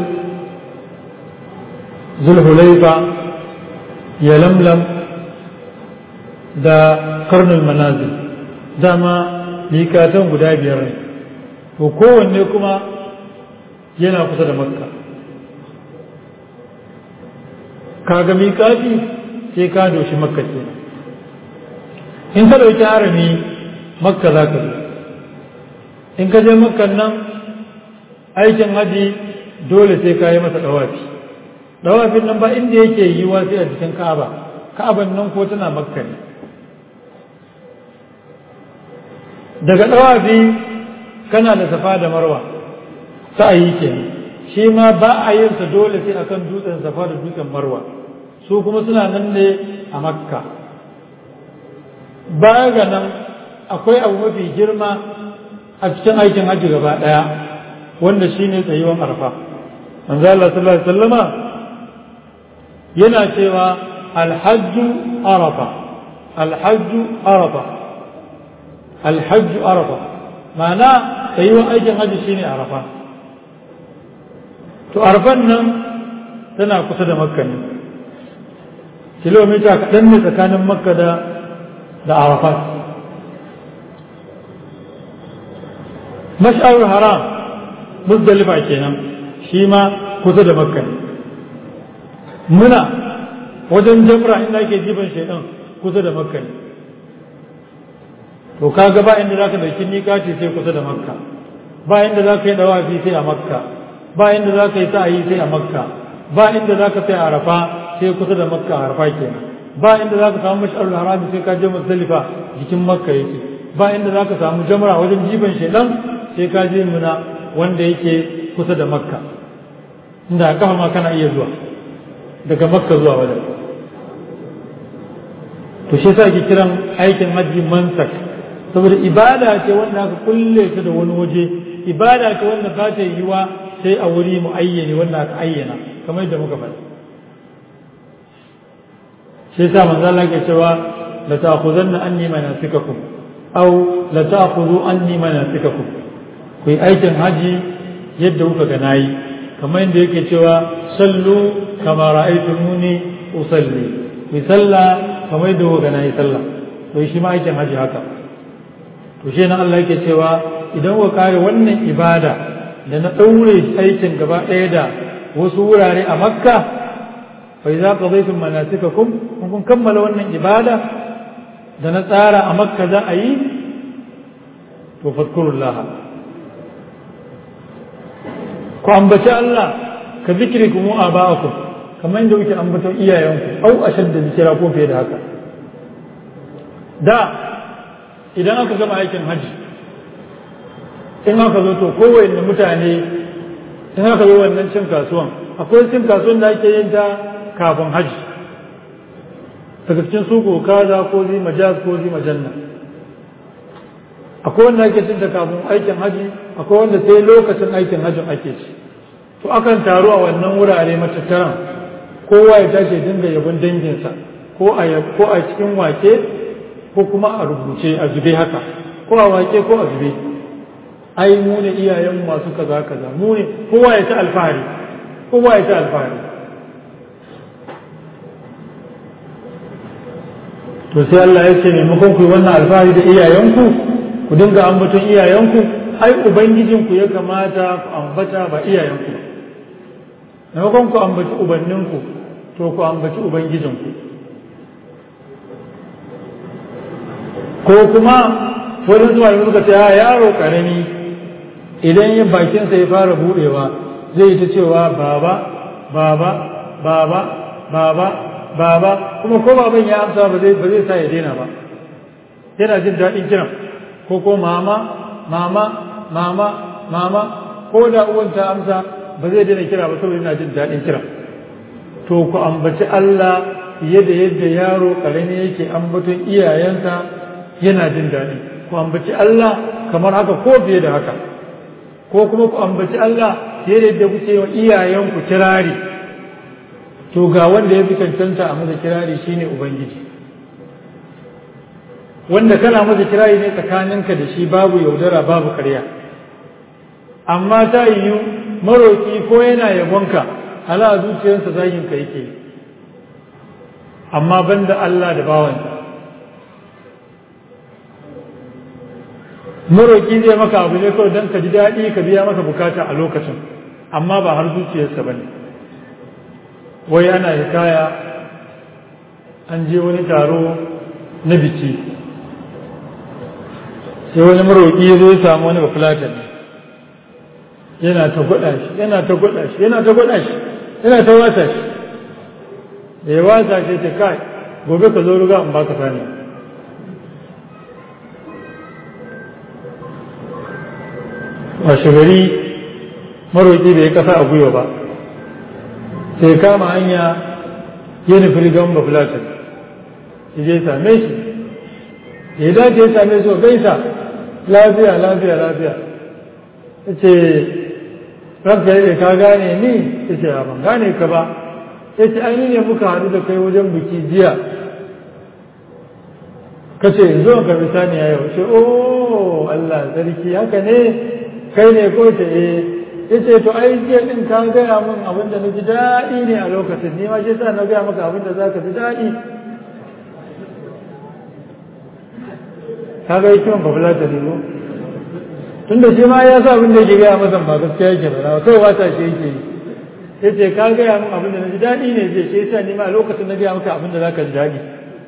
zulhulaifa ya lamlam da karnul manazil dama miƙatan guda biyar ne to kowanne kuma yana kusa da makka kaga miƙati sai ka doshi makka kenan in ka ɗauki harami makka za ka zo in ka je makkan nan aikin haji dole sai ka yi masa ɗawafi ɗawafin nan ba inda yake yiwa sai a jikin ka'aba ka'aban nan ko tana makka ne daga ɗawafi kana da safa da marwa sa'ayi kenan shi ma ba a yin sa dole sai akan dutsen safa da dutsen marwa su kuma suna nan ne a makka baya ga nan akwai abu mafi girma a cikin aikin hajji gaba ɗaya wanda shi ne tsayuwan arfa manzo Allah sallallahu alaihi wasallama yana cewa alhajju arafa alhajju arafa alhajju arafa ma'ana tsayuwan aikin hajji shine arafa to arfan nan tana kusa da makka ne kilomita kaɗan ne tsakanin makka da da arafat mash'arul haram muzdalifa kenan shi ma kusa da makka ne muna wajen jamra inda ake jifan shaidan kusa da makka ne to kaga ba inda zaka dauki miƙati sai kusa da makka ba inda zaka yi dawafi sai a makka ba inda zaka yi sa'ayi sai a makka ba inda za ka tsaya arafa sai kusa da makka arafa kenan ba inda za ka samu mash'arul harami sai ka je muzdalifa jikin makka yake ba inda za ka samu jamra wajen jiban shedan sai ka je muna wanda yake kusa da makka inda a kafa ma kana iya zuwa daga makka zuwa wajen to shi yasa ake kiran aikin hajji mansak saboda ibada ce wanda aka kulle ta da wani waje ibada ce wanda za ta yiwa sai a wuri muayyani wanda aka ayyana kamar yadda muka faɗi shi yasa manzo Allah ke cewa la ta'khuzanna anni manasikakum aw la ta'khudhu anni manasikakum ku yi aikin haji yadda kuka ga nayi kamar yadda yake cewa sallu kama ra'aytumuni usalli ku yi sallah kamar yadda kuka ga nayi sallah to shi ma aikin haji haka to shi na Allah yake cewa idan kuka kare wannan ibada da na ɗaure aikin gaba ɗaya da wasu wurare a makka fa idza qadaytum manasikakum kun kammala wannan ibada da na tsara a makka za a yi to fadkurullah ku ambaci Allah ka zikrikum wa aba'akum kamar yadda kuke ambaton iyayenku au ashadda zikira ko fiye da haka da idan aka gama aikin haji in aka zo to kowanne mutane in aka zo wannan cin kasuwan akwai cin kasuwan da ake yin ta kafin haji daga cikin suko kaza ko zi majaz ko zi majanna akwai wanda ake cin ta kafin aikin haji akwai wanda sai lokacin aikin hajin ake ci to akan taru a wannan wurare matattaran kowa ya tashi dinga yabon danginsa ko a ko a cikin wake ko kuma a rubuce a zube haka ko a wake ko a zube ai mu ne iyayen masu kaza kaza mu ne kowa ya ta alfahari kowa ya ta alfahari to sai Allah ya ce maimakon ku yi wannan alfahari da iyayenku ku dinga ambaton iyayenku ai ubangijinku ya kamata ku ambata ba iyayenku maimakon ku ambaci ubanninku to ku ambaci ubangijinku ko kuma wani zuwa yi suka ce ya yaro karami idan yin bakinsa ya fara budewa zai ta cewa baba baba baba baba baba kuma ko baban ya amsa ba zai ba zai sa ya daina ba yana jin daɗin kiran ko ko mama mama mama mama ko da uwan ta amsa ba zai daina kira ba saboda yana jin daɗin kiran to ku ambaci Allah fiye da yadda yaro karami yake ambaton iyayensa yana jin daɗi ku ambaci Allah kamar haka ko fiye da haka ko kuma ku ambaci Allah fiye da yadda kuke wa iyayenku kirari to ga wanda ya fi cancanta a masa kirari shine ubangiji wanda kana masa kirari ne tsakaninka da shi babu yaudara babu karya amma ta yiwu maroki ko yana yabonka ala zuciyarsa zagin ka yake amma banda Allah da bawansa maroki zai maka abu ne kawai don ka ji daɗi ka biya masa bukata a lokacin amma ba har zuciyarsa ba ne wai ana hikaya an je wani taro na biki sai wani maroƙi ya zo ya samu wani bafulatan yana ta gwada shi yana ta gwada shi yana ta gwada shi yana ta wasa shi da ya wasa shi ta kai gobe ka zo ruga in baka sani washe gari maroƙi bai kasa a gwiwa ba sai kama hanya ya nufi rigan bafulatan ya je same shi ya dace ya same su gaisa lafiya lafiya lafiya ya ce ranka ya ka gane ni ya ce ban gane ka ba ya ce ai ne muka haɗu da kai wajen biki jiya ka ce zo ka bi saniya yau ce oh Allah sarki haka ne kai ne ko ce eh ya ce to ai jiya din ka gaya min abin da na ji daɗi ne a lokacin ni ma shi sa na gaya maka abin da za ka ji daɗi ka ga hikiman ba fulata ne ko tunda shi ma ya sa abin da yake gaya masa ba gaskiya yake ba kawai wata shi yake yi ya ce ka gaya min abin da na ji daɗi ne zai shi yasa ni ma a lokacin na gaya maka abin da za ka ji daɗi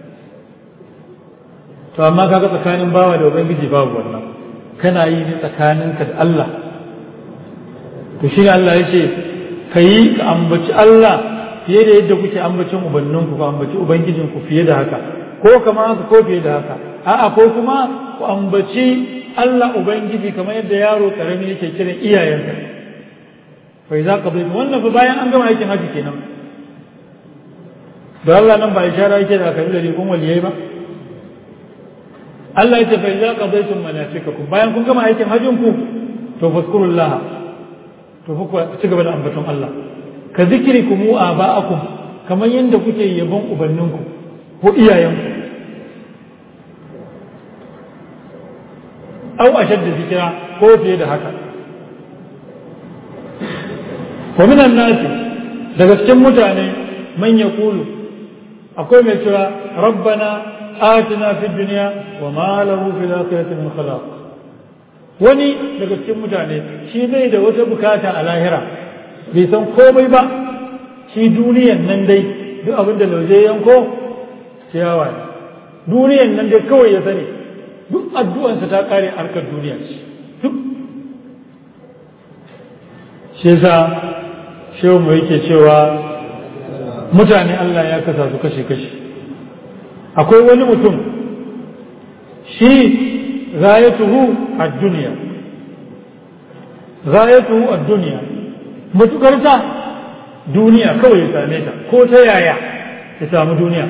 to amma kaga tsakanin bawa da ubangiji babu wannan kana yi ne tsakaninka da Allah to shi Allah ya ce ka yi ka ambaci Allah fiye da yadda kuke ambacin ubanninku ku ambaci ubangijinku fiye da haka ko kama haka ko fiye da haka a'a ko kuma ku ambaci Allah ubangiji kamar yadda yaro karami yake kiran iyayensa fa idza qadaytu wannan fa bayan an gama aikin haji kenan da Allah nan ba ishara yake da kalli da rikon waliyai ba Allah ya ce fa idza qadaytum manasikakum bayan kun gama aikin hajjin ku to fazkurullah to fa ku ci gaba da ambaton Allah ka zikrikum wa aba'akum kamar yadda kuke yabon ubanninku ko iyayenku au ashadda zikira ko fiye da haka wa minan nasi daga cikin mutane man yaqulu akwai mai cewa rabbana atina fid dunya wa ma lahu fil akhirati min khalaq wani daga cikin mutane shi bai da wata bukata a lahira bai san komai ba shi duniyan nan dai duk abin da lauje yanko ciyawa ne duniyan nan dai kawai ya sani duk addu'ansa ta kare harkar duniya ce duk shi yasa shehu mu yake cewa mutane Allah ya kasa su kashe-kashe akwai wani mutum shi rayatuhu a duniya rayatuhu a duniya mutukarta duniya kawai ya same ta ko ta yaya ya samu duniya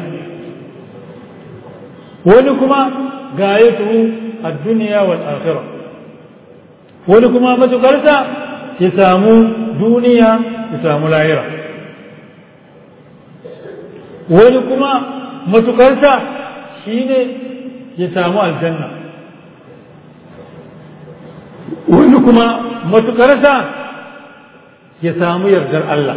wani kuma gayatuhu a duniya wal akhirah wani kuma matukarta ya samu duniya ya samu lahira wani kuma matukarsa shi ne ya samu aljanna wani kuma matukarsa ya samu yardar Allah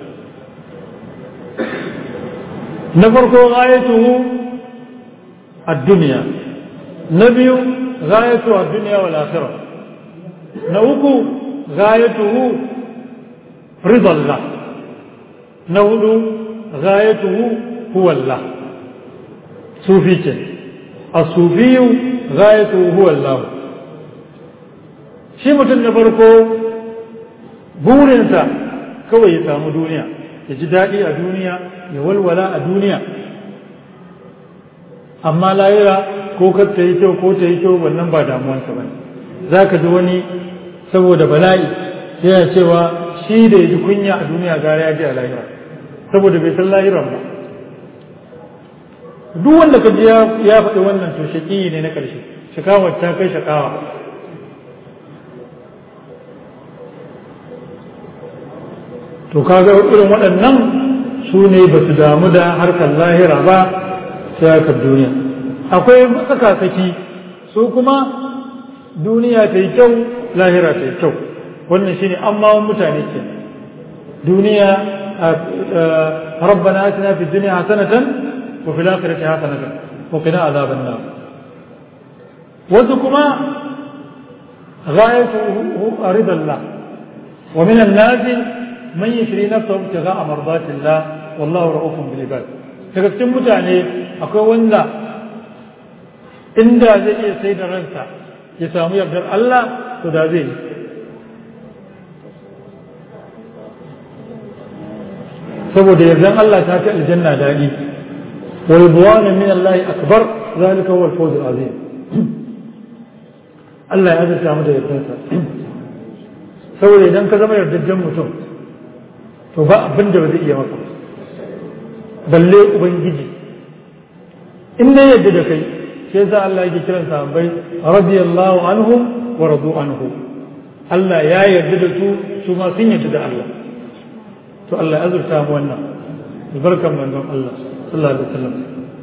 na farko gayatuhu a duniya na biyu gayatu a duniya wal akhirah na uku gayatuhu ridallah na hudu gayatuhu huwa Allah sufi ce as-sufiyu gayatuhu huwa Allah shi mutum na farko burinsa kawai ya samu duniya ya ji daɗi a duniya ya walwala a duniya amma layira ko kar ta yi kyau ko ta yi kyau wannan ba damuwansa ba za ka ji wani saboda bala'i yana cewa shi da ya ji kunya a duniya gara ya ji a lahira saboda bai san lahiran ba duk wanda ka ji ya faɗi wannan to shaƙi ne na ƙarshe shakawar ta kai shakawa to kaga irin waɗannan su ne ba su damu da harkar lahira ba sai harkar duniya akwai matsakasaki su kuma duniya ta yi kyau lahira ta yi kyau wannan shine amma mutane ke duniya ربنا آتنا في الدنيا حسنة وفي الآخرة حسنة وقنا عذاب النار وذكما غايته رضا الله ومن الناس من يشري نفسه ابتغاء مرضات الله والله رؤوف بالعباد daga cikin mutane akwai wanda inda zai iya sai da ransa ya samu yardar Allah to da zai yi saboda yardan Allah ta fi aljanna daɗi wa ridwanu min Allah akbar zalika huwa al-fawz al-azim Allah ya azurta mu da yardansa saboda idan ka zama yardajjen mutum to ba abin da ba zai iya maka balle ubangiji in ne yadda da kai sai yasa Allah yake kiran sahabbai radiyallahu anhum wa radu anhu Allah ya yarda da su su ma sun yarda da Allah to Allah ya azurta mu wannan albarkan manzon Allah sallallahu alaihi wasallam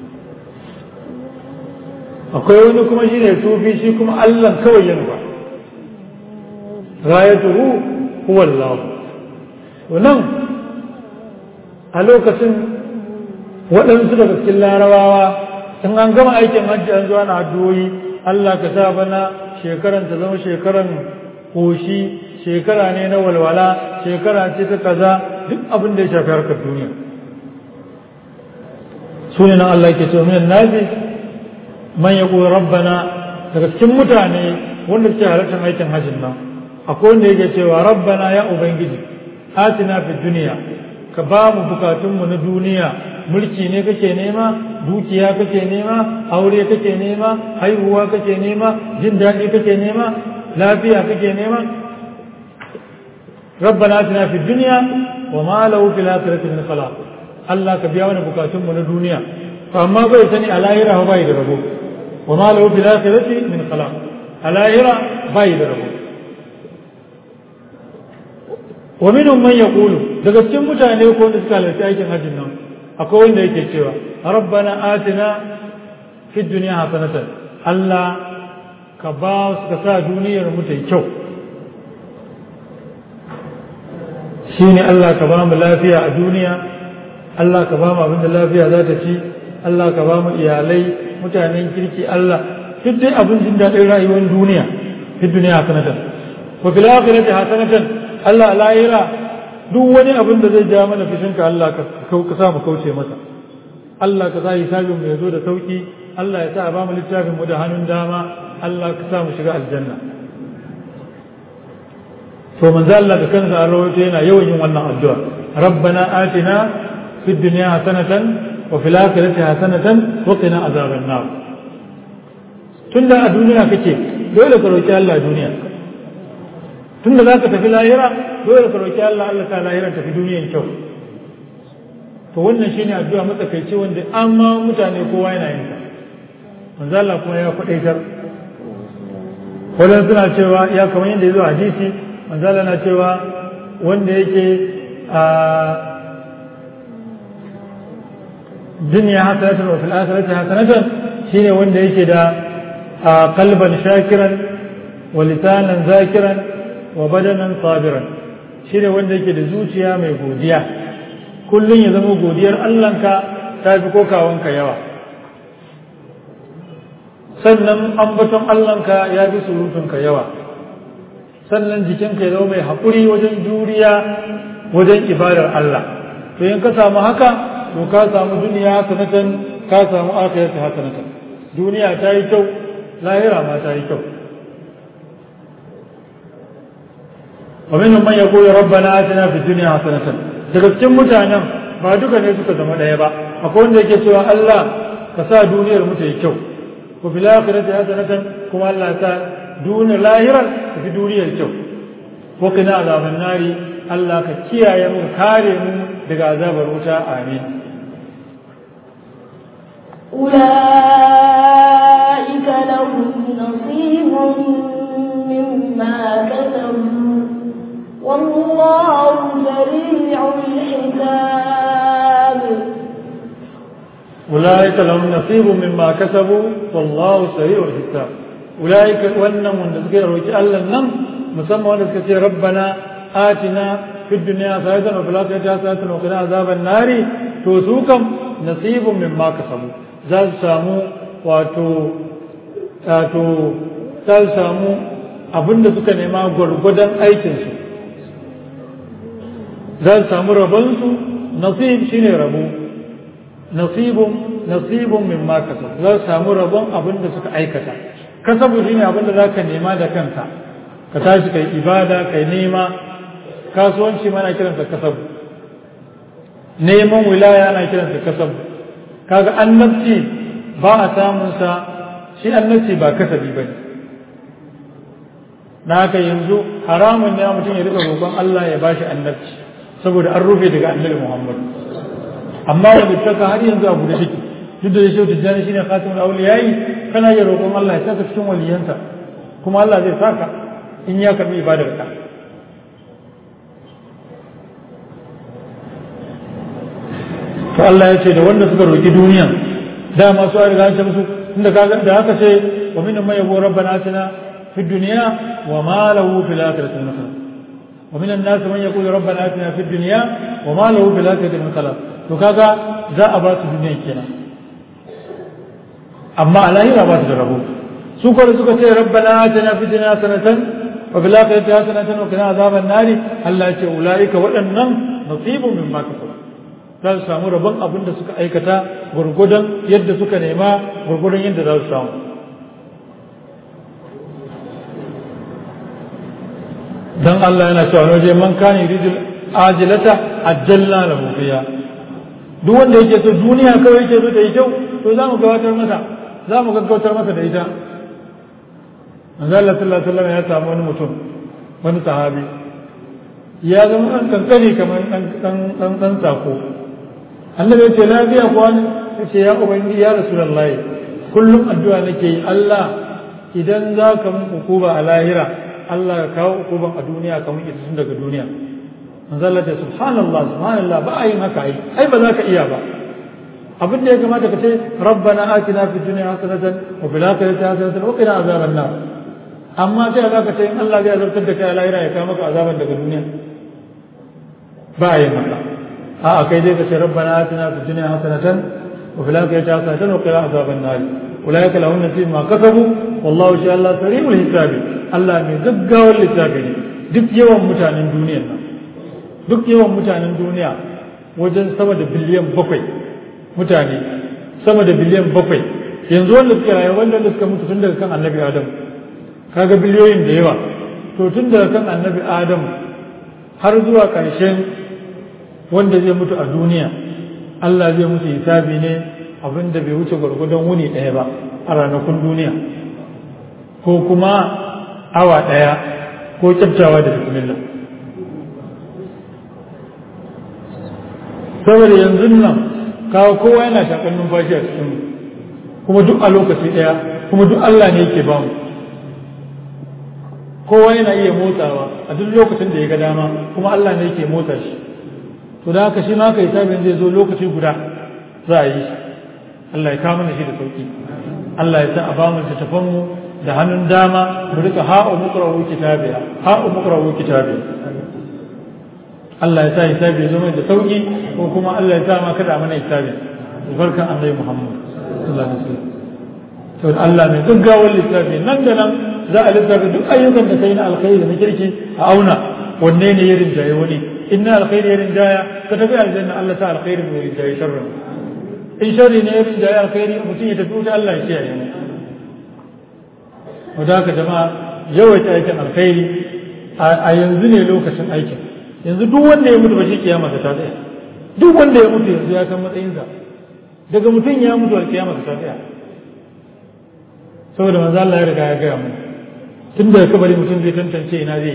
akwai wani kuma shine sufi shi kuma Allah kawai ya nufa ghayatuhu huwa Allah wannan a lokacin waɗansu daga cikin larabawa sun an gama aikin hajji an zuwa na addu'o'i Allah ka sa bana shekaran ta zama shekaran koshi shekara ne na walwala shekara ce ta kaza duk abin da ya shafi harkar duniya su ne nan Allah ke cewa minan nazi man ya rabbana daga cikin mutane wanda suke halartar aikin hajjin nan akwai wanda yake cewa rabbana ya ubangiji atina fi duniya ka ba mu bukatunmu na duniya mulki ne kake nema dukiya kake nema aure kake nema haihuwa kake nema jin daɗi kake nema lafiya kake nema ربنا اتنا في الدنيا وما له في الاخره من خلاق الله كبيا وانا بكاتم من الدنيا فاما بي سني على هيرا هو باي دربو وما له في الاخره من خلاق على هيرا باي دربو ومنهم من يقول daga cikin mutane ko wanda suka halarci aikin hajjin nan akwai wanda yake cewa rabbana atina fid dunya hasanatan Allah ka ba su ka sa duniyar mu ta yi kyau shi ne Allah ka ba mu lafiya a duniya Allah ka ba mu abinda lafiya za ta ci Allah ka ba mu iyalai mutanen kirki Allah duk dai abin jin daɗin rayuwar duniya fi duniya hasanatan wa fil akhirati hasanatan Allah lahira duk wani abin da zai ja mana fishinka Allah ka ka sa mu kauce masa Allah ka sa hisabin mu ya zo da sauki Allah ya sa ba mu littafin mu da hannun dama Allah ka sa mu shiga aljanna to manzo Allah da kansa an rawaito yana yawan yin wannan addu'a rabbana atina fid dunya hasanatan wa fil akhirati hasanatan wa qina azaban nar tunda a duniya kake dole ka roki Allah a duniya tunda zaka tafi lahira dole ka roki Allah Allah ta lahira tafi duniyan kyau to wannan shine addu'a matsakaici wanda amma mutane kowa yana yin ta manzo Allah kuma ya kwadaitar wannan suna cewa ya kamar yadda ya zo hadisi manzala na cewa wanda yake a duniya hasanatan wa fil akhirati hasanatan shine wanda yake da qalban shakiran wa lisanan zakiran wa badanan sabiran shine wanda yake da zuciya mai godiya kullun ya zama godiyar Allahnka ta fi kokawanka yawa sannan ambaton Allahnka ya fi surutunka yawa sannan jikinka ya zama mai haƙuri wajen juriya wajen ibadar Allah to in ka samu haka to ka samu duniya hasanatan ka samu akhirati hasanatan duniya ta yi kyau lahira ma ta yi kyau wa minhum man yaqulu rabbana atina fid dunya hasanatan daga cikin mutanen ba duka ne suka zama ɗaya ba akwai wanda yake cewa Allah ka sa duniyar mu ta yi kyau ko fil akhirati hasanatan kuma Allah ta duna lahirar ta fi duniyar kyau ko kina azaban nari Allah ka kiyaye mu kare mu daga azabar wuta amin أولئك لهم نصيب مما كسبوا والله سريع الحساب أولئك لهم نصيب مما كسبوا والله سريع الحساب أولئك وأنهم نذكر وجعل لهم مسمى ونذكر ربنا آتنا في الدنيا حسنة وفي الآخرة حسنة وقنا عذاب النار توسوكم نصيب مما كسبوا ذات سامو واتو واتو ذات سامو abinda suka nema gwargwadon aikinsu za su samu rabonsu nasib shine rabo nasibun nasibun min ma kasab za su samu rabon abinda suka aikata kasabu shine abinda za ka nema da kanka ka tashi kai ibada kai nema kasuwanci mana kiransa kasabu neman wilaya ana kiransa kasabu kaga annabci ba a samun sa shi annabci ba kasabi bane na haka yanzu haramun ne mutum ya rika roƙon Allah ya bashi annabci saboda an rufe daga annabi Muhammad amma wanda taka har yanzu abu da take duk da shi tijjani shine khatimul awliyayi kana ya roƙon Allah ya saka cikin waliyansa kuma Allah zai saka in ya karbi ibadar ka to Allah ya ce da wanda suka roƙi duniya dama su a riga an ce musu inda kaga da haka ce wa minhum man yabu rabbana atina fid dunya wa ma lahu fil akhirati min khalaq wa min an-nas man yaqulu rabbana atina fid dunya wa ma lahu fil akhirati min khalaq to kaga za a ba su duniya kenan amma a lahira ba su da rabo su kuma suka ce rabbana atina fid dunya sanatan wa fil akhirati hasanatan wa qina azaban nari Allah ya ce ulaika waɗannan nasibun mimma kasabu za su samu rabon abin da suka aikata gurgudan yadda suka nema gurgudan yadda za su samu dan Allah yana cewa waje man kana yuridu ajilata ajjalna lahu fiha duk wanda yake so duniya kawai yake so ta yi kyau to za mu gabatar masa za mu gaggautar masa da ita manzo Allah sallallahu alaihi wasallam ya samu wani mutum wani sahabi ya zama ɗan kankani kamar ɗan ɗan sako annabi ya ce lafiya kuwa ne ya ce ya ubangiji ya rasulullahi kullum addu'a nake yi Allah idan za ka mun hukuba a lahira Allah ka kawo hukuban a duniya kamar ita tun daga duniya manzo Allah ce subhanallah subhanallah ba a yin haka ai ai ba za ka iya ba abin da ya kamata ka ce rabbana atina fid dunya hasanatan wa fil akhirati hasanatan wa qina azaban nar amma sai za ka ce in Allah zai azabtar da kai a lahira ya kawo maka azaban daga duniya ba a yin haka a'a kai dai ka ce rabbana atina fid dunya hasanatan wa fil akhirati hasanatan wa qina azaban nar ulaika lahum nasib ma kasabu wallahu sha Allah sari'ul hisabi Allah mai gaggawar lissafi ne duk yawan mutanen duniyar nan duk yawan mutanen duniya wajen sama da biliyan bakwai mutane sama da biliyan bakwai yanzu wanda suka rayu wanda suka mutu tun daga kan annabi adam kaga biliyoyin da yawa to tun daga kan annabi adam har zuwa ƙarshen wanda zai mutu a duniya Allah zai musu hisabi ne abin da bai wuce gwargwadon wuni ɗaya ba a ranakun duniya ko kuma awa ɗaya ko kyaftawa da bismillah saboda yanzu nan kawo kowa yana shakan numfashi a cikin kuma duk a lokaci ɗaya kuma duk Allah ne yake bamu kowa yana iya motsawa a duk lokacin da ya ga dama kuma Allah ne yake motsa shi to da haka shi ma haka hisabin zai zo lokaci guda za a yi shi Allah ya kawo mana shi da sauki Allah ya sa a bamu littattafan mu da hannun dama mu rika ha'u muqra'u kitabiya ha'u muqra'u kitabiya Allah ya sa hisabi ya zo mai da sauki ko kuma Allah ya sa ma kada mana hisabi barkan Annabi Muhammad sallallahu alaihi wasallam to Allah mai gaggawar lissafi nan da nan za a lissafi duk ayyukan da kai na alkhairi da na kirki a auna wanne ne ya rinjaye wani in na alkhairi ya rinjaya ka tafi aljanna Allah ta alkhairi mai rinjaye sharrin in sharri ne ya rinjaye alkhairi mutum ya tafi wuta Allah ya kiyaye mu wadda haka jama'a yawaita aikin alkhairi a yanzu ne lokacin aikin yanzu duk wanda ya mutu ba shi kiyama ta tsaya duk wanda ya mutu yanzu ya san matsayinsa daga mutum ya mutu a kiyama ta tsaya saboda manzo Allah ya riga ya gaya mu tun daga kabari mutum zai tantance ina zai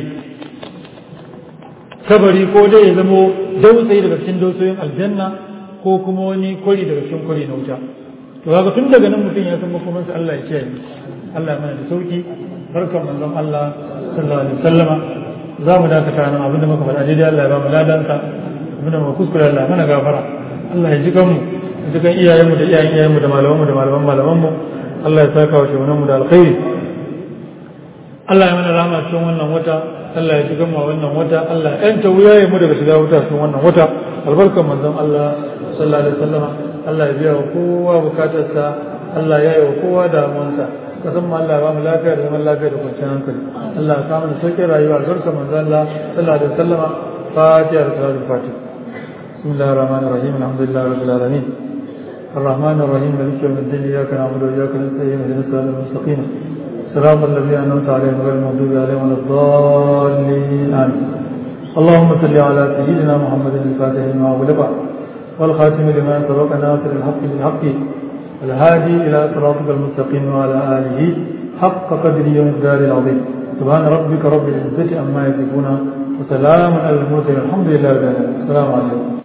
kabari ko dai ya zamo dausayi daga cikin dausayin aljanna ko kuma wani kwari daga cikin kwari na wuta to kaga tun daga nan mutum ya san makomansa Allah ya kiyaye Allah ya mana da sauki barkan manzon Allah sallallahu alaihi wasallama za mu dakata nan abinda muka faɗa daidai Allah ya ba mu ladansa abinda muka kuskure Allah ya mana gafara Allah ya ji kanmu ya ji kan iyayenmu da iyayen iyayenmu da malamanmu da malaman malamanmu Allah ya saka wa shugabanmu da alkhairi Allah ya mana rahama cikin wannan wata Allah ya shiga mu wannan wata Allah ya yanta wuyaye mu daga shiga wuta cikin wannan wata albarkan manzon Allah sallallahu alaihi wasallam Allah ya biya wa kowa bukatarsa Allah ya yi wa kowa damuwansa kasan mu Allah ya ba mu lafiya da zaman lafiya da kwanciyar hankali Allah ya kama da sauƙin rayuwa albarkan manzon Allah sallallahu alaihi wasallam fatiha da salatul fatiha بسم الله الرحمن الرحيم الحمد لله رب العالمين الرحمن الرحيم مالك يوم الدين اياك نعبد واياك نستعين اهدنا الصراط المستقيم صراط الذين انعمت عليهم غير المغضوب عليهم ولا الضالين امين اللهم صل على سيدنا محمد الفاتح لما أغلق والخاتم لما سبق ناصر الحق بالحق والهادي الى صراطك المستقيم وعلى اله حق قدره ومقداره العظيم سبحان ربك رب العزه عما يصفون وسلام على المرسلين الحمد لله رب العالمين السلام عليكم